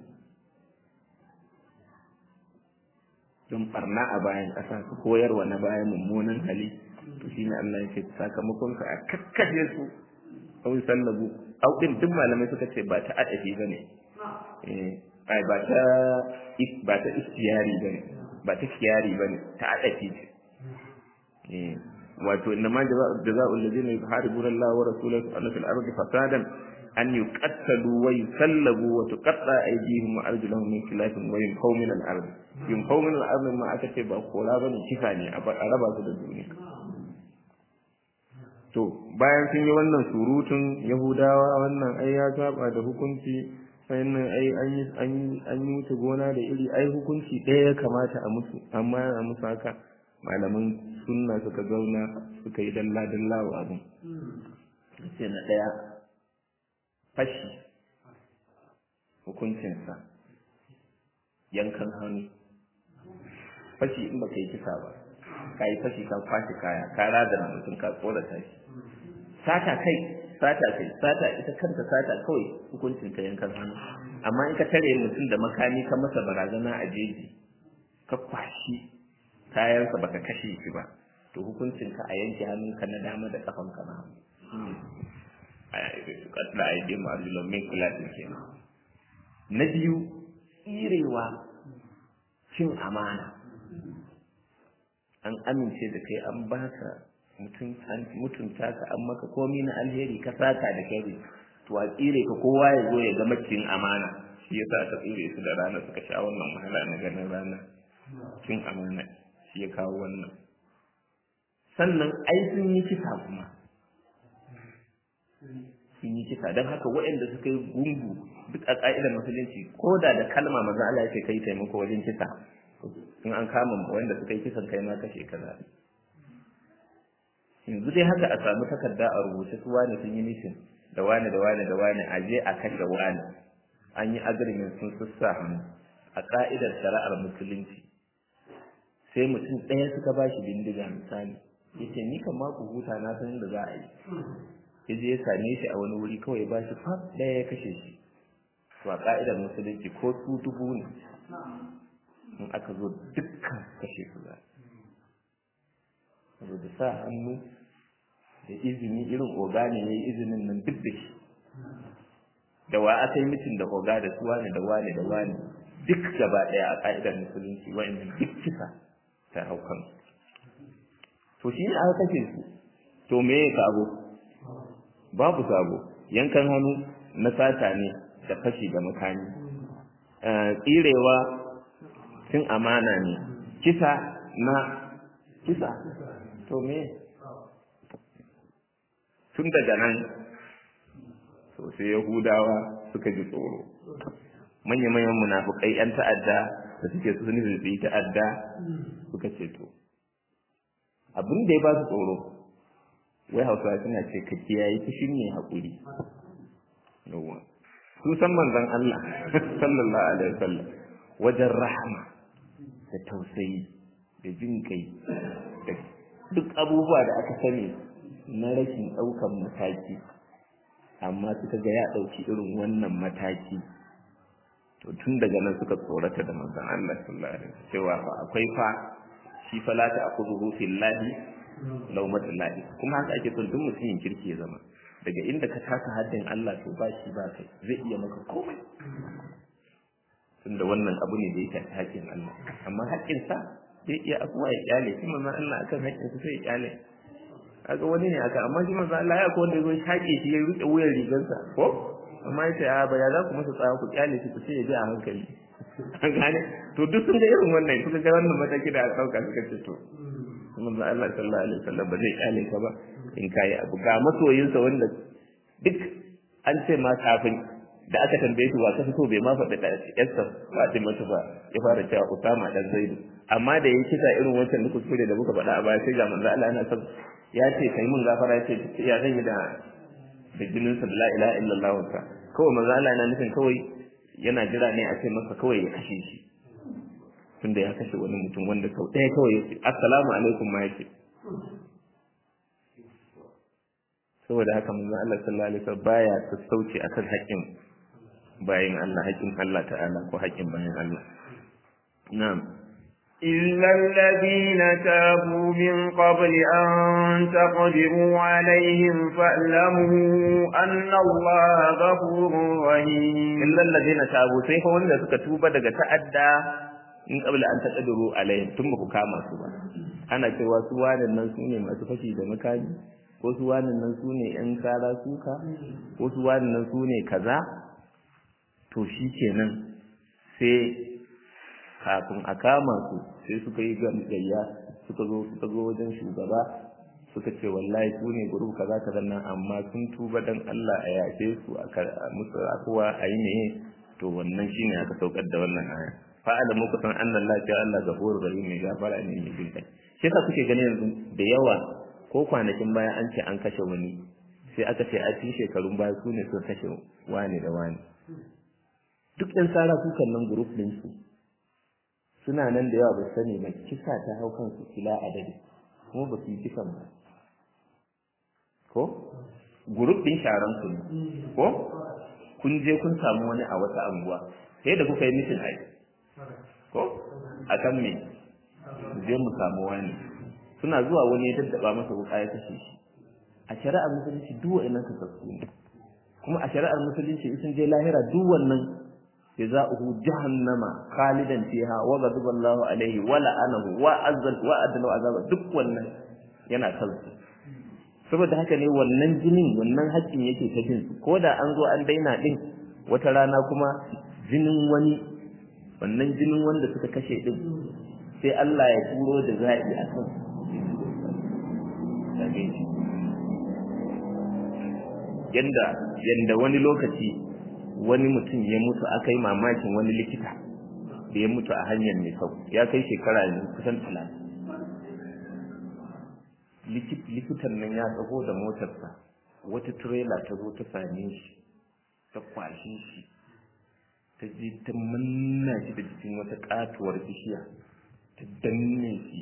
S1: don barna a bayan ƙasa su koyarwa na bayan mummunan hali to shi ne Allah ya ce sakamakon ka a kakkashe su au sallabu au din duk malamai suka ce ba ta adafi bane eh ai ba ta ba ta istiyari bane ba ta kiyari bane ta adafi ce eh wato inna ma jazaa'ul ladina yuharibuna Allah wa rasulahu an fil ardi fasadan an yuqattalu wa yusallabu wa tuqatta aydihim wa arjuluhum min khilafin wa yunfaw min al-ard yunfaw min al-ard ma aka ce ba kora bane kifa ne a raba su da duniya to bayan sun yi wannan surutun yahudawa wannan ai ya saba da hukunci sannan ai an yi an yi an yi wuce gona da iri ai hukunci ɗaya ya kamata a musu amma a musu haka malaman sunna suka zauna suka yi dalla dalla wa abin sai na ɗaya fashi hukuncinsa yankan hannu fashi in baka yi kisa ba ka yi fashi kan kwashe kaya ka razana mutum ka tsorata shi sata kai sata kai sata ita kanta sata kawai hukuncin ta yankan hannu amma in ka tare mutum da makami ka masa barazana a jeji ka kwashi kayansa baka kashe shi ba to hukuncin ka a yanke hannunka na dama da kafan ka na da a yi ma'azulan min kulatin kenan na biyu tsirewa cin amana an amince da kai an baka mutunta ka an maka komi na alheri ka saka da kai to a tsire ka kowa ya zo ya ga macin amana shi yasa aka tsire su da rana suka sha wannan wahala na ganin rana cin amana shi ya kawo wannan sannan ai sun yi kisa kuma sun yi kisa don haka waɗanda suka yi gungu duk a ƙa'idar musulunci ko da da kalma maza Allah ya ce kai taimako wajen kisa in an kama wanda suka yi kisan kai ma kashe kaza yanzu dai haka a samu takarda a rubuce su wani sun yi nishin da wani da wani da wani a je a kashe wani an yi agreement sun sussa hannu a ka'idar shari'ar musulunci sai mutum ɗaya suka ba shi bindiga misali yace ni kan ma ku huta na san da za a yi ya je ya same shi a wani wuri kawai ba shi fam ɗaya ya kashe shi to a ka'idar musulunci ko su dubu ne in aka zo dukkan kashe su za saboda sa hannu da izini irin oga ne ya yi izinin nan duk da shi da wa aka yi mitin da oga da su wani da wani da wani duk gaba ɗaya a ƙa'idar musulunci wa'annan duk kisa ta hau kan to shi ne aka kashe su to me ya sabo babu sabo yankan hannu na sata ne da fashi da makami tsirewa cin amana ne kisa na kisa to me tun daga nan sosai yahudawa suka ji tsoro manya-manyan munafukai 'yan ta'adda da suke su sun yi ta'adda suka ce to abin da ya ba su tsoro wai hausawa suna ce ka kiyaye fushi ne haƙuri yawa sun san manzon Allah sallallahu alaihi wasallam wajen rahama da tausayi da jin kai da duk abubuwa da aka sani na rashin ɗaukan mataki amma suka ga ya ɗauki irin wannan mataki to tun daga nan suka tsorata da manzon Allah sallallahu alaihi wasallam cewa fa akwai fa shi fa la ta'khudhu fillahi lawmatul lahi kuma haka ake son duk mutumin kirki ya zama daga inda ka taka haddin Allah to ba shi ba kai zai iya maka komai tunda wannan abu ne da ya shafi haƙƙin Allah amma haƙƙin sa zai iya abuwa ya kyale shi manzon Allah akan haƙƙin sa sai ya kyale kaga wani ne aka amma shi manzon Allah ya ko wanda ya zo shaƙe shi ya rike wuyar rigarsa ko amma yace a ba ya za ku masa tsaya ku kyale shi ku ce ya ji a hankali an gane to duk sun ga irin wannan suka ga wannan mataki da aka dauka suka ce to manzo Allah sallallahu alaihi wasallam ba zai kyale ka ba in kai abu ga masoyinsa wanda duk an ce ma kafin da aka tambaye shi wa ka fito bai ma faɗi da yarsa Fatima ba ya fara cewa Usama dan Zaidu amma da yake kisa irin wancan da kuskure da muka faɗa a baya sai ga manzo Allah yana son ya ce kai mun gafara ya ce ya zan yi da da jinin sa la ilaha illallah ka kawai manzo Allah yana nufin kawai yana jira ne a ce masa kawai ya kashe shi tunda ya kashe wani mutum wanda sau ɗaya kawai ya ce assalamu alaikum ma yake saboda haka manzo Allah sallallahu alaihi wasallam baya sassauci akan haƙƙin bayin Allah haƙƙin Allah ta'ala ko haƙƙin bayin Allah na'am
S2: إلا الذين تابوا من قبل أن تقدروا عليهم فاعلموا أن الله غفور رحيم
S1: إلا الذين تابوا سيفا wanda suka tuba daga ta'adda in qabla an taqdiru alaihim tun ba ku kama su ba ana cewa su wadannan nan sune masu fashi da makami ko su wadannan nan sune yan kara suka ko su wadannan nan sune kaza to shikenan sai kafin a kama su sai suka yi gayya suka zo suka zo wajen shugaba suka ce wallahi su ne gurbu kaza kaza nan amma sun tuba dan Allah a yafe su a musu akuwa a yi meye to wannan shine aka saukar da wannan aya fa'ala muku san anna Allah ta Allah gafurur rahim mai gafara ne mai jin kai shi yasa kuke gani yanzu da yawa ko kwanakin baya an ce an kashe wani sai aka ce a cikin shekarun baya su ne sun kashe wani da wani duk ɗan sara kukan nan group ɗin su suna nan da yawa ba sani ba kisa ta hau kansu kila adadi kuma ba su yi kisan ba ko gurup din sharan ku ko kun je kun samu wani a wata anguwa sai da kuka yi mitin ai ko a kan me je mu samu wani suna zuwa wani ya daddaba masa wuka ya kashe shi a shari'ar musulunci duk wa'annan kasassu ne kuma a shari'ar musulunci in sun je lahira duk wannan جزاؤه جهنم خالدا فيها وغضب الله عليه ولعنه وعزل وأدنى عذاب duk wannan yana kansu saboda haka ne wannan jinin wannan haƙƙin yake ta jin ko da an zo an daina din wata rana kuma jinin wani wannan jinin wanda suka kashe din sai Allah ya turo da za'i a kan yanda yanda wani lokaci wani mutum ya mutu aka yi mamakin wani likita da ya mutu a hanyar mai sau ya kai shekara ne kusan talatin likitan nan ya tsago da motarsa wata turela ta zo ta same shi ta kwashe shi ta je ta manna shi da jikin wata katuwar bishiya ta danne shi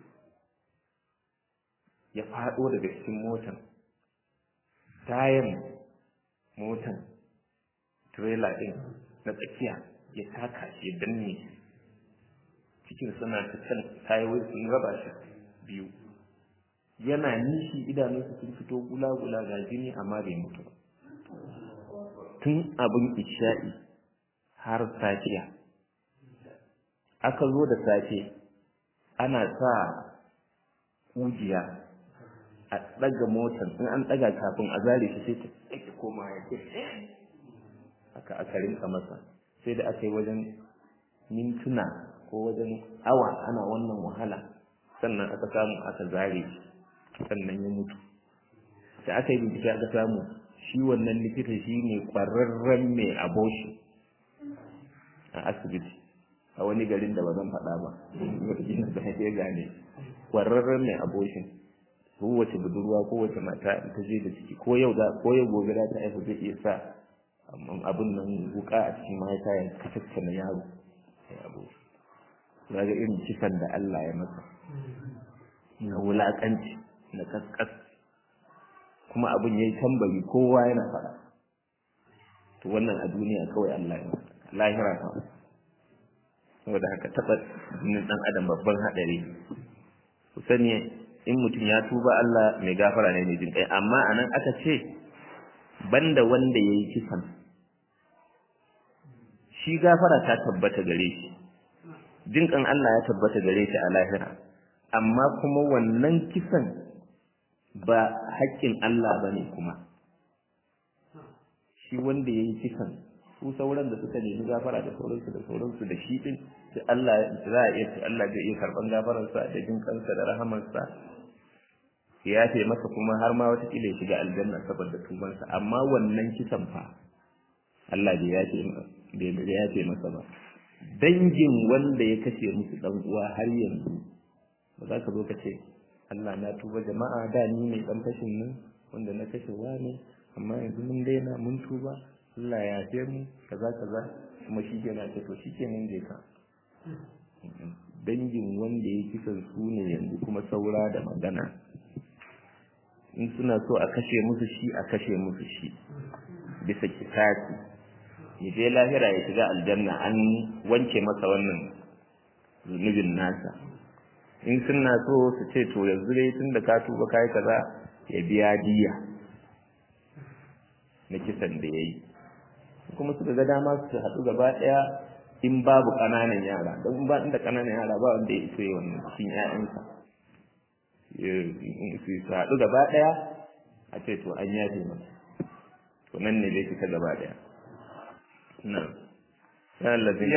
S1: ya faɗo daga cikin motar tayan motar trailer din na tsakiya ya taka shi ya danne shi cikin suna ta can tayoyi sun raba shi biyu yana nishi idanunsa sun fito gula-gula ga jini amma bai mutu ba tun abin isha'i har safiya aka zo da safe ana sa kujiya a ɗaga motar in an ɗaga kafin a zare shi sai ta tsaki koma ya ce aka aka rinka masa sai da aka yi wajen mintuna ko wajen awa ana wannan wahala sannan aka samu aka zare sannan ya mutu sai aka yi bincike aka samu shi wannan likita shi ne ƙwararren mai aboshi a asibiti a wani garin da ba zan faɗa ba da ya gane ƙwararren mai aboshin kowace budurwa kowace mata ta je da ciki ko yau ko yau gobe za ta haifa zai iya sa abin nan wuka a cikin mahaifa ya kasance na yaro ya abu ya ga irin kisan da Allah ya masa na wulaƙanci na kaskas kuma abin ya yi tambari kowa yana faɗa to wannan a duniya kawai Allah ya lahira kawai saboda haka taɓa jinin ɗan adam babban haɗari ku sani in mutum ya tuba Allah mai gafara ne mai jin kai amma anan aka ce banda wanda yayi kisan shi gafara ta tabbata gare shi jin kan Allah ya tabbata gare shi a lahira amma kuma wannan kisan ba haƙƙin Allah bane kuma shi wanda yayi kisan su sauran da suka nemi gafara da sauransu da sauransu da shi din sai Allah za a iya ce Allah zai iya karban gafararsa da jin kansa da rahamarsa ya yafe masa kuma har ma wata kila ya shiga aljanna saboda tubansa amma wannan kisan fa Allah bai yafe bai yafe masa ba dangin wanda ya kashe musu dan uwa har yanzu ba za ka zo ka ce Allah na tuba jama'a da ni ne dan fashin nan wanda na kashe ne amma yanzu mun daina mun tuba Allah ya yafe mu kaza kaza kuma shi ke na ce to shi kenan je ka dangin wanda ya kisan su ne yanzu kuma saura da magana in suna so a kashe musu shi a kashe musu shi bisa kisasi ya je lahira ya shiga aljanna an wanke masa wannan zunubin nasa in suna so su ce to yanzu dai tun da ka tuba kai kaza ya biya diya na kisan da ya yi kuma suka ga dama su haɗu gaba ɗaya in babu ƙananan yara don ba inda ƙananan yara ba wanda ya iso wannan cikin ƴaƴansa su haɗu gaba ɗaya a ce to an yafe masa to nan ne zai fita gaba ɗaya na
S2: يا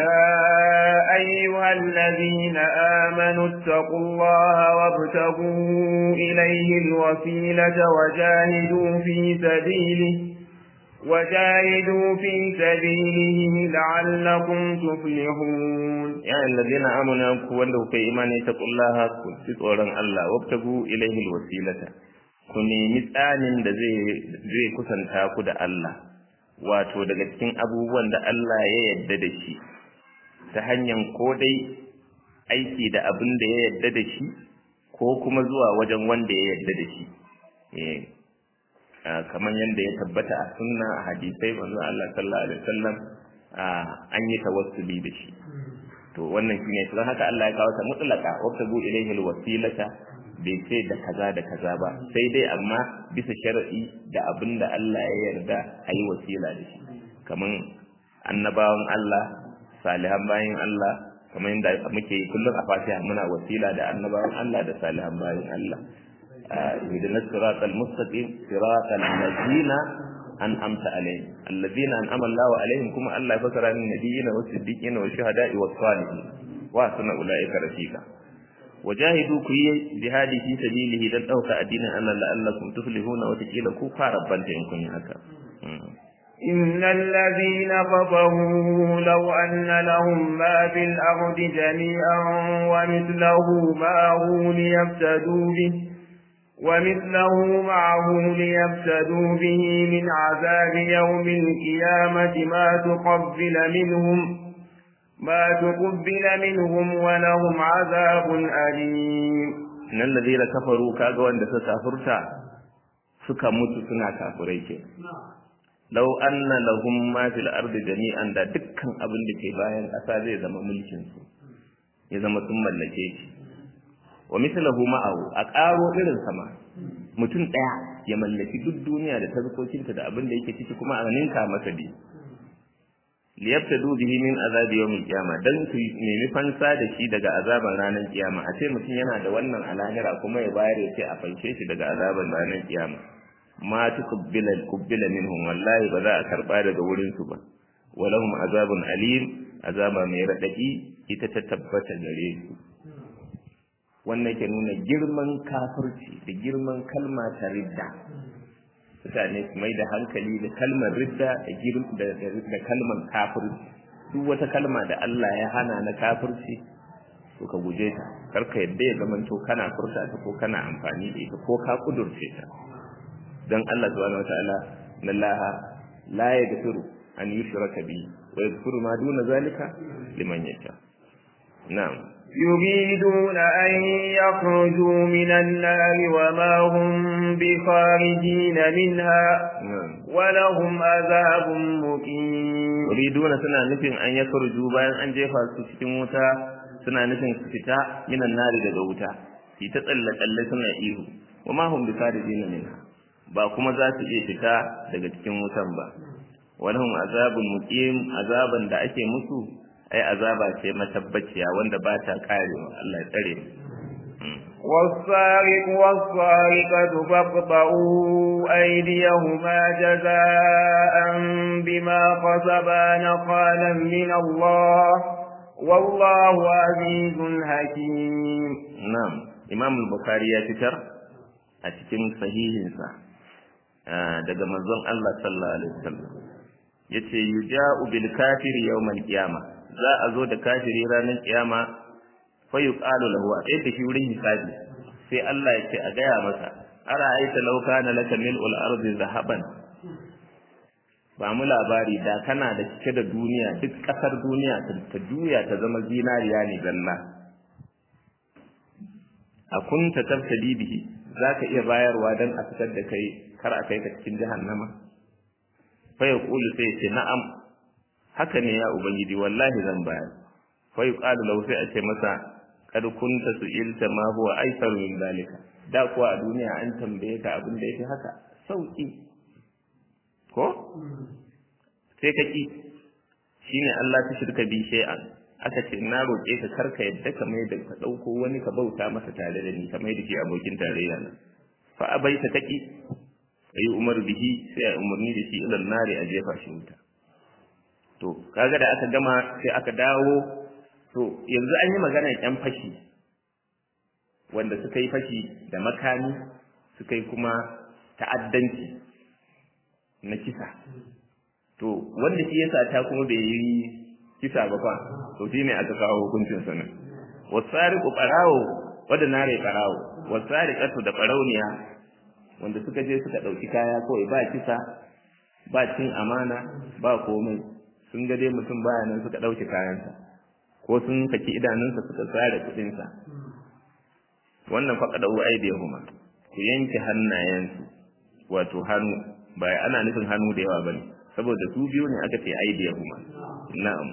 S2: أيها الذين آمنوا اتقوا الله وابتغوا إليه الوسيلة وجاهدوا في سبيله وجاهدوا في سبيله لعلكم تفلحون
S1: يا الذين آمنوا كوندوا في إيمان اتقوا الله كنتم الله وابتغوا إليه الوسيلة ku nemi tsanin da zai kusanta ku da Allah wato daga cikin abubuwan da Allah ya yarda da shi ta hanyar ko dai aiki da abin da ya yarda da shi ko kuma zuwa wajen wanda ya yarda da shi kamar yadda ya tabbata a sunna a hadisai manzo Allah sallallahu alaihi wasallam an yi tawassuli da shi to wannan shine don haka Allah ya kawo ta mutlaka wabtagu ilayhi alwasilata bai ce da kaza da kaza ba sai dai amma bisa shar'i da abin da Allah ya yarda a yi wasila da shi kamar annabawan Allah salihan bayin Allah kamar yadda muke yi kullum a fatiha muna wasila da annabawan Allah da salihan bayin Allah اهدنا الصراط المستقيم صراط الذين أنعمت عليهم الذين أنعم الله عليهم كما الله فسر عن النبيين والصديقين والشهداء والصالحين وحسن أولئك رفيقا وجاهدوا كي جهادي في سبيله دان أوكا الدين أن لعلكم تفلحون وتكيل كوفا ربان تنكم هكا
S2: إن الذين كفروا لو أن لهم ما في الأرض جميعا ومثله معه ليفتدوا به ومثله معه ليفتدوا به من عذاب يوم القيامة ما تقبل منهم ما تقبل منهم ولهم عذاب أليم
S1: إن الذين كفروا كاغوا عند سكافرتا suka mutu suna kafirai ke lau anna lahum ma fil ardi jami'an da dukkan abin da ke bayan ƙasa zai zama mulkin su ya zama sun mallake shi wa mislahu ma'ahu a ƙaro irin sama mutum ɗaya ya mallaki duk duniya da tazkokinta da abin da yake ciki kuma a ninka masa bi liyabtadu bihi min azabi yawmil qiyama dan su nemi fansa da shi daga azaban ranar kiyama a ce mutum yana da wannan alahira kuma ya bayar ya ce a fanshe shi daga azaban ranar kiyama ma tuqbila kubbila minhum wallahi ba za a karba daga wurin su ba walahum azabun alim azaba mai radadi ita ta tabbata gare su wannan ke nuna girman kafirci da girman kalma ta ridda mutane su mai da hankali da kalmar ridda da kalmar kafirci duk wata kalma da Allah ya hana na kafirci to ka guje ta karka yadda ya zamanto kana furta ta ko kana amfani da ita ko ka kudurce ta dan Allah subhanahu wataala lallaha la yaghfiru an yushraka bi wa yaghfiru ma duna zalika liman yasha na'am
S2: يريدون أن يخرجوا من النار وما هم بخارجين منها ولهم عذاب مقيم
S1: يريدون سنة نفين أن يخرجوا بين أن جيفا سكتين wuta suna nufin su fita minan nari daga wuta su ta tsalle tsalle suna ihu wa ma hum bikarijina minha ba kuma za su iya fita daga cikin wutan ba walahum azabun muqim azaban da ake musu ai azaba ce matabbaciya wanda ba ta karewa Allah ya tsare mu
S2: والسارق والسارقة فاقطعوا أيديهما جزاء بما كسبا نقالا من الله والله عزيز حكيم
S1: نعم إمام البخاري يتتر أتكن صحيحنسا daga manzon Allah sallallahu alaihi wasallam yace yuja'u bil kafiri yawmal qiyama za a zo da kafiri ranar kiyama fa yuqalu lahu a tsaye da shi wurin hisabi sai Allah ya ce a gaya masa ara aita law kana laka mil'ul ardi zahaban ba mu labari da kana da cike da duniya duk kasar duniya ta juya ta zama zinariya ne zalla a kunta tabtadi bihi zaka iya bayarwa dan a fitar da kai kar a kai ka cikin jahannama fa yaqulu sai ya ce na'am haka ne ya ubangiji wallahi zan bayar fa yuqalu lahu sai a ce masa kad kunta su'ilta ma huwa aisaru min dalika da kuwa a duniya an tambaye ka abin da yake haka sauki ko sai ka ki shine Allah ta shirka bi shay'an aka ce na roƙe ka karka yadda ka mai da ka ɗauko wani ka bauta masa tare da ni ka mai da shi abokin tarayya nan fa abaita taki ayi umar bihi sai a umarni da shi ilal nari a jefa shi wuta to kaga da aka gama sai aka dawo to yanzu an yi maganar yan fashi wanda suka yi fashi da makami suka yi kuma ta'addanci na kisa to wanda shi yasa ta kuma bai yi kisa ba fa to shine aka kawo hukuncin sa nan wasariqu qarawo wanda nare qarawo wasariqatu da qarauniya wanda suka je suka dauki kaya kawai ba kisa ba cin amana ba komai sun ga dai mutum baya nan suka dauki kayansa ko sun saki idanunsa suka tsare kudinsa wannan faqada wa aidihuma ku yanke hannayensu wato hannu ba ana nufin hannu da yawa bane saboda su biyu ne aka ce aidihuma na'am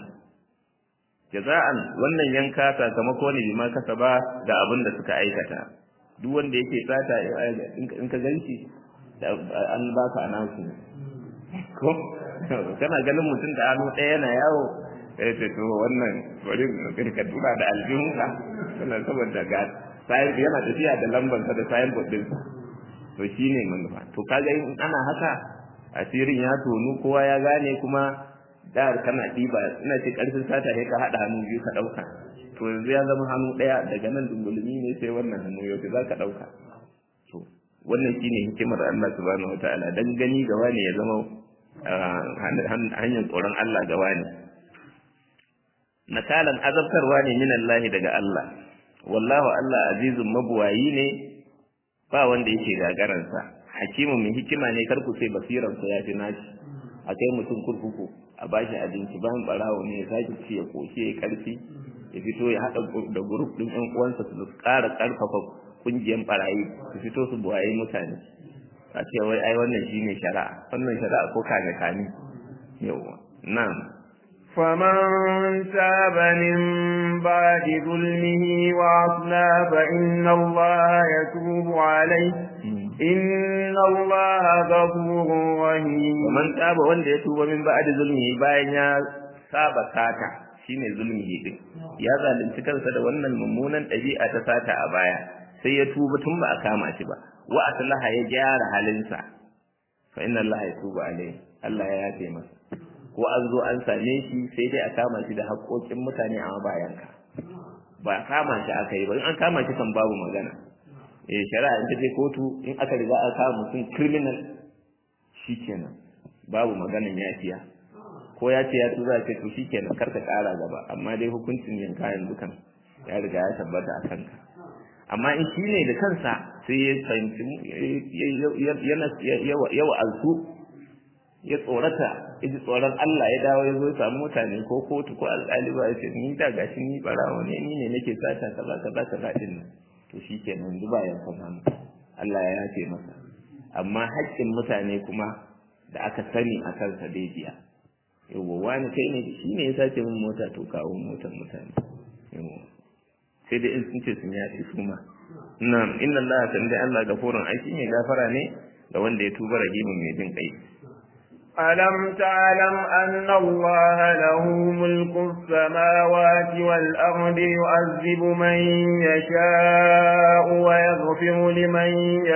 S1: jaza'an wannan yanka sakamako ne bima kasaba da abin da suka aikata duk wanda yake sata in ka ganci an baka anasu ko kana ganin mutum da hannu ɗaya yana yawo ya ce to wannan bari ka tura da aljihunka wannan saboda ga sayan yana tafiya da lambarsa da sayan bodinsa to shine manufa to kaga in ana haka asirin ya tonu kowa ya gane kuma da kana ɗiba ina ce ƙarfin sata ne ka haɗa hannu biyu ka ɗauka to yanzu ya zama hannu ɗaya daga nan dungulmi ne sai wannan hannu yau za ka ɗauka to wannan shine hikimar Allah subhanahu wataala dan gani ga wani ya zama hanyar tsoron Allah ga wani nakalan azabtarwa ne min Allah daga Allah wallahu Allah azizun mabuwayi ne ba wanda yake gagaransa hakimu mai hikima ne karku sai basiransa ya fi nashi a kai mutum kurkuku a bashi abinci bayan barawo ne ya sake ci ya koshi ya karfi ya fito ya haɗa da gurup ɗin ƴan uwansa su ƙara ƙarfafa ƙungiyar barayi su fito su buwaye mutane a ce wai ai wannan shine shari'a wannan shari'a ko kame kame yawa nan
S2: فمن تاب من بعد ظلمه وأصلى فإن الله يتوب عليه إن الله غفور رحيم
S1: ومن تاب wanda ya tuba min ba'd zulmihi bayan ya saba sata shine zulmihi din ya zalunci kansa da wannan mummunan ɗabi'a ta sata a baya sai ya tuba tun ba a kama shi ba wa aslaha ya gyara halinsa fa inna Allah yatubu alaihi Allah ya yafe masa ko an zo an same shi sai dai a kama shi da haƙoƙin mutane a bayan ka ba kama shi aka yi ba in an kama shi kan babu magana eh shari'a in ta je kotu in aka riga aka kama mutum criminal shikenan babu maganan yafiya ko ya ce ya tura ce to shikenan kar ka ƙara gaba amma dai hukuncin yanka yanzu kan ya riga ya tabbata a kanka amma in shi ne da kansa sai ya fahimci ya wa'azu ya tsorata ya ji tsoron Allah ya dawo ya zo ya samu mutane ko kotu ko alƙali ba ya ce ni da gashi ni barawo ne ni ne nake sata kaza kaza kaza din nan to shikenan duba ya san Allah ya yafe masa amma haƙƙin mutane kuma da aka sani a kansa dai biya yawwa wani kai ne shi ne ya sace min mota to kawo motar mutane yawwa sai dai in sun ce sun yafe su ma na'am inna Allah sanda Allah gafurun aiki mai gafara ne ga wanda ya tuba rahimin mai jin kai
S2: ألم تعلم أن الله له ملك السماوات والأرض يعذب من يشاء ويغفر لمن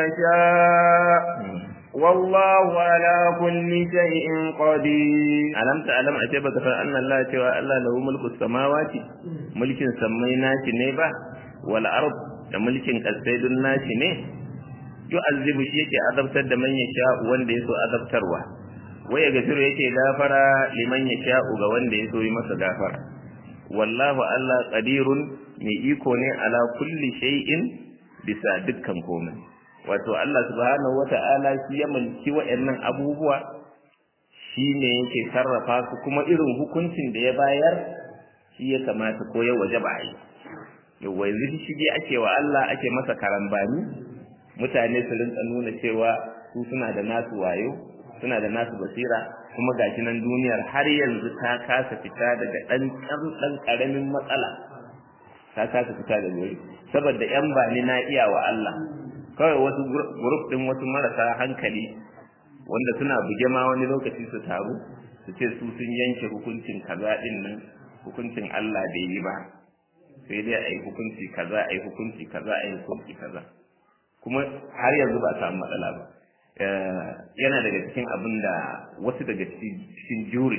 S2: يشاء والله على كل شيء قدير
S1: alam ta alam a ce baka san anna Allah cewa Allah lahu mulku samawati mulkin sammai nashi ne ba wal ard da mulkin kasai dun nashi ne yu'azzibu shi yake azabtar da man yasha wanda yaso azabtarwa waya gafiru yake gafara liman yasha ga wanda yaso yi masa gafara wallahu Allah qadirun mai iko ne ala kulli shay'in bisa dukkan komai wato Allah subhanahu wata'ala shi ya mulki wa'annan abubuwa shi ne yake sarrafa su kuma irin hukuncin da ya bayar shi ya kamata ko ya waje ba yi yawwa yanzu shige ake wa Allah ake masa karambani mutane su rinka nuna cewa su suna da nasu wayo suna da nasu basira kuma gashi nan duniyar har yanzu ta kasa fita daga ɗan ɗan ƙaramin matsala ta kasa fita daga wuri saboda yan bani na iya wa Allah kawai wasu grup ɗin wasu marasa hankali wanda suna buge ma wani lokaci su taru su ce su sun yanke hukuncin kaza din nan hukuncin Allah bai yi ba sai dai a yi hukunci kaza a yi hukunci kaza a yi hukunci kaza kuma har yanzu ba a samu matsala ba yana daga cikin abin da wasu daga cikin juri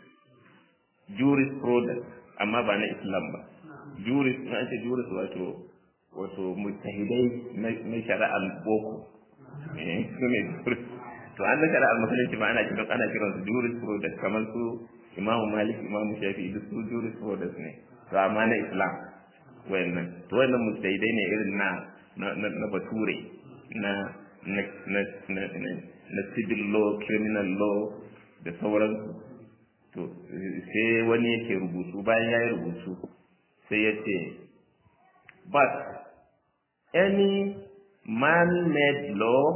S1: juris products amma ba na islam ba juris na ake juris wato wato mutahidai na shari'ar boko su ne juris to an da shari'ar musulunci ma ana kiran ana kiran su juris products kamar su imam malik imam shafi duk su juris products ne to amma na islam wayannan to wayannan mutahidai ne irin na na bature na na na na na civil law criminal law da sauransu to sai wani yake rubutu bayan ya yi rubutu sai ya ce but any man-made law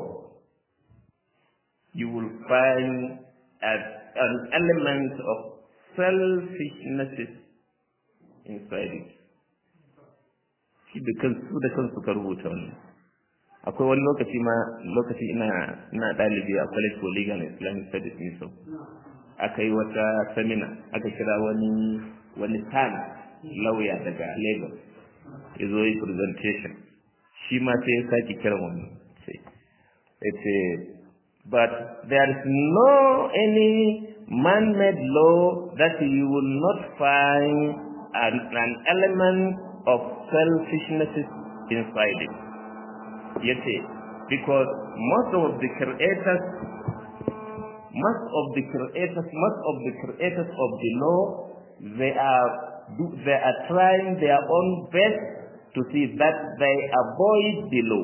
S1: you will find as an element of selfishness inside it shi da kansu da kansu ka rubuta wannan akwai wani lokaci ma lokaci ina ina ɗalibi a college for legal and islamic studies ne so aka yi wata samina aka kira wani wani tan lauya daga lagos ya zo yi presentation shi ma sai ya sake kiran wannan sai ya ce but there is no any man-made law that you will not find an, an element of selfishness inside it yace because most of the creators most of the creators most of the creators of the law they are they are trying their own best to see that they avoid the law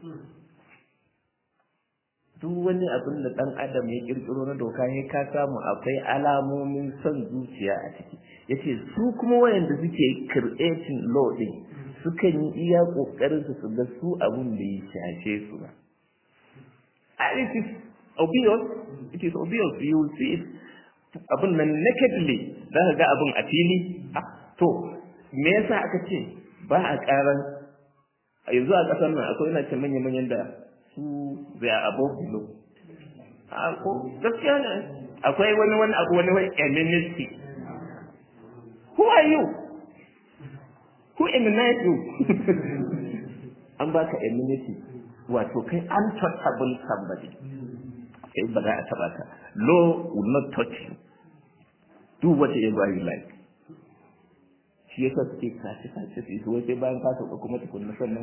S1: duk wani abin da ɗan adam ya ƙirƙiro na doka ya ka samu akwai alamomin son zuciya a ciki yace su kuma wayanda suke creating law din sukan yi iya ƙoƙarin su su ga su abin da ya shafe su ba and it is obvious it is obvious you will see it abin nan nakedly za ka ga abin a fili to me yasa aka ce ba a ƙaran yanzu a ƙasar nan akwai ina ce manya-manyan da su they are above the law a ko gaskiya ne akwai wani wani abu wani wani amenity who are you who immunize you an baka amenity wato kai untouchable somebody kai ba za a taba ka law will not touch you do whatever you like shi yasa suke kace kace su yi sai bayan ka sauka kuma tukunna sannan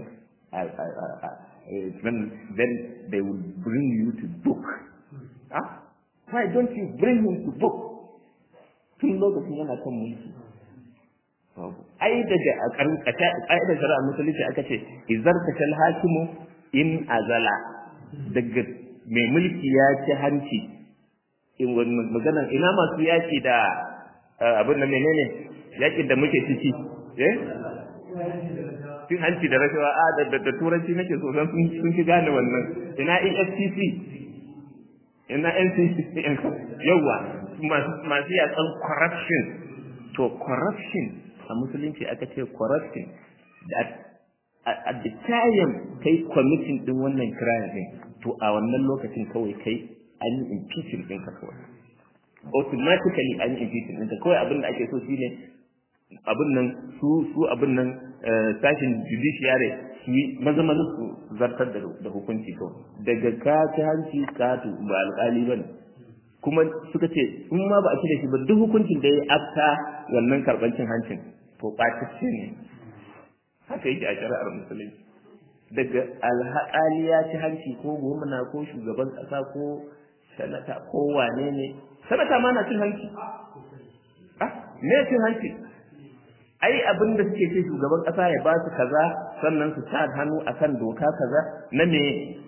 S1: then, then they will bring you to book. Huh? Why don't you bring him to book? Tun lokacin yana kan mulki. Ai daga a ƙa'idar shari'a musulunci aka ce, izar ta kal hakimu in azala daga mai mulki ya ci hanci. In maganan ina masu yaƙi da abin da menene yaƙin da muke ciki. Eh? cin hanci da rashawa a da da turanci nake so san sun sun fi gane wannan ina EFCC ina NCC yawa masu masu yakan corruption to corruption a musulunci aka ce corruption that at the time kai committing din wannan crime din to a wannan lokacin kawai kai an yi impeachment ɗinka kawai automatically an yi impeachment ɗinta kawai abin da ake so shine abin nan su su abin nan sashin judiciary su yi maza maza su zartar da hukunci kawai daga ka ci hanci ka ba alƙali ba ne kuma suka ce in ma ba a ci da shi ba duk hukuncin da ya afta wannan karɓar cin hancin to ɓatacce ne haka yake a shari'ar musulunci daga alhaƙali ya ci hanci ko gwamna ko shugaban ƙasa ko sanata ko wane ne sanata ma na cin hanci ah me cin hanci ai abin da suke ce shugaban ƙasa ya ba su kaza sannan su sa hannu akan doka kaza na me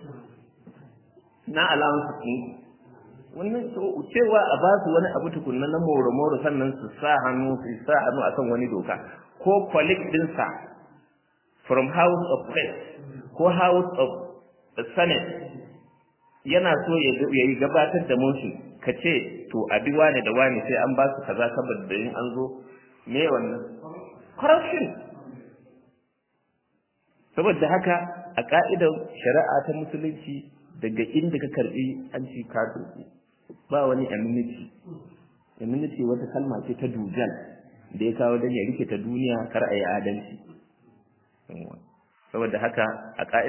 S1: na allowance ɗin wannan cewa a ba su wani abu tukunna na moro-moro sannan su sa hannu su sa hannu akan wani doka ko colleague dinsa from house of rest ko house of senate yana so ya yi gabatar da motion ka ce to a bi wane da wane sai an ba su kaza saboda yin an zo me wannan corruption saboda haka a ka'idar shari'a ta musulunci daga inda ka karbi an ci ka ba wani immunity immunity wata kalma ce ta dujal da ya kawo don ya rike ta duniya kar a yi adalci saboda haka a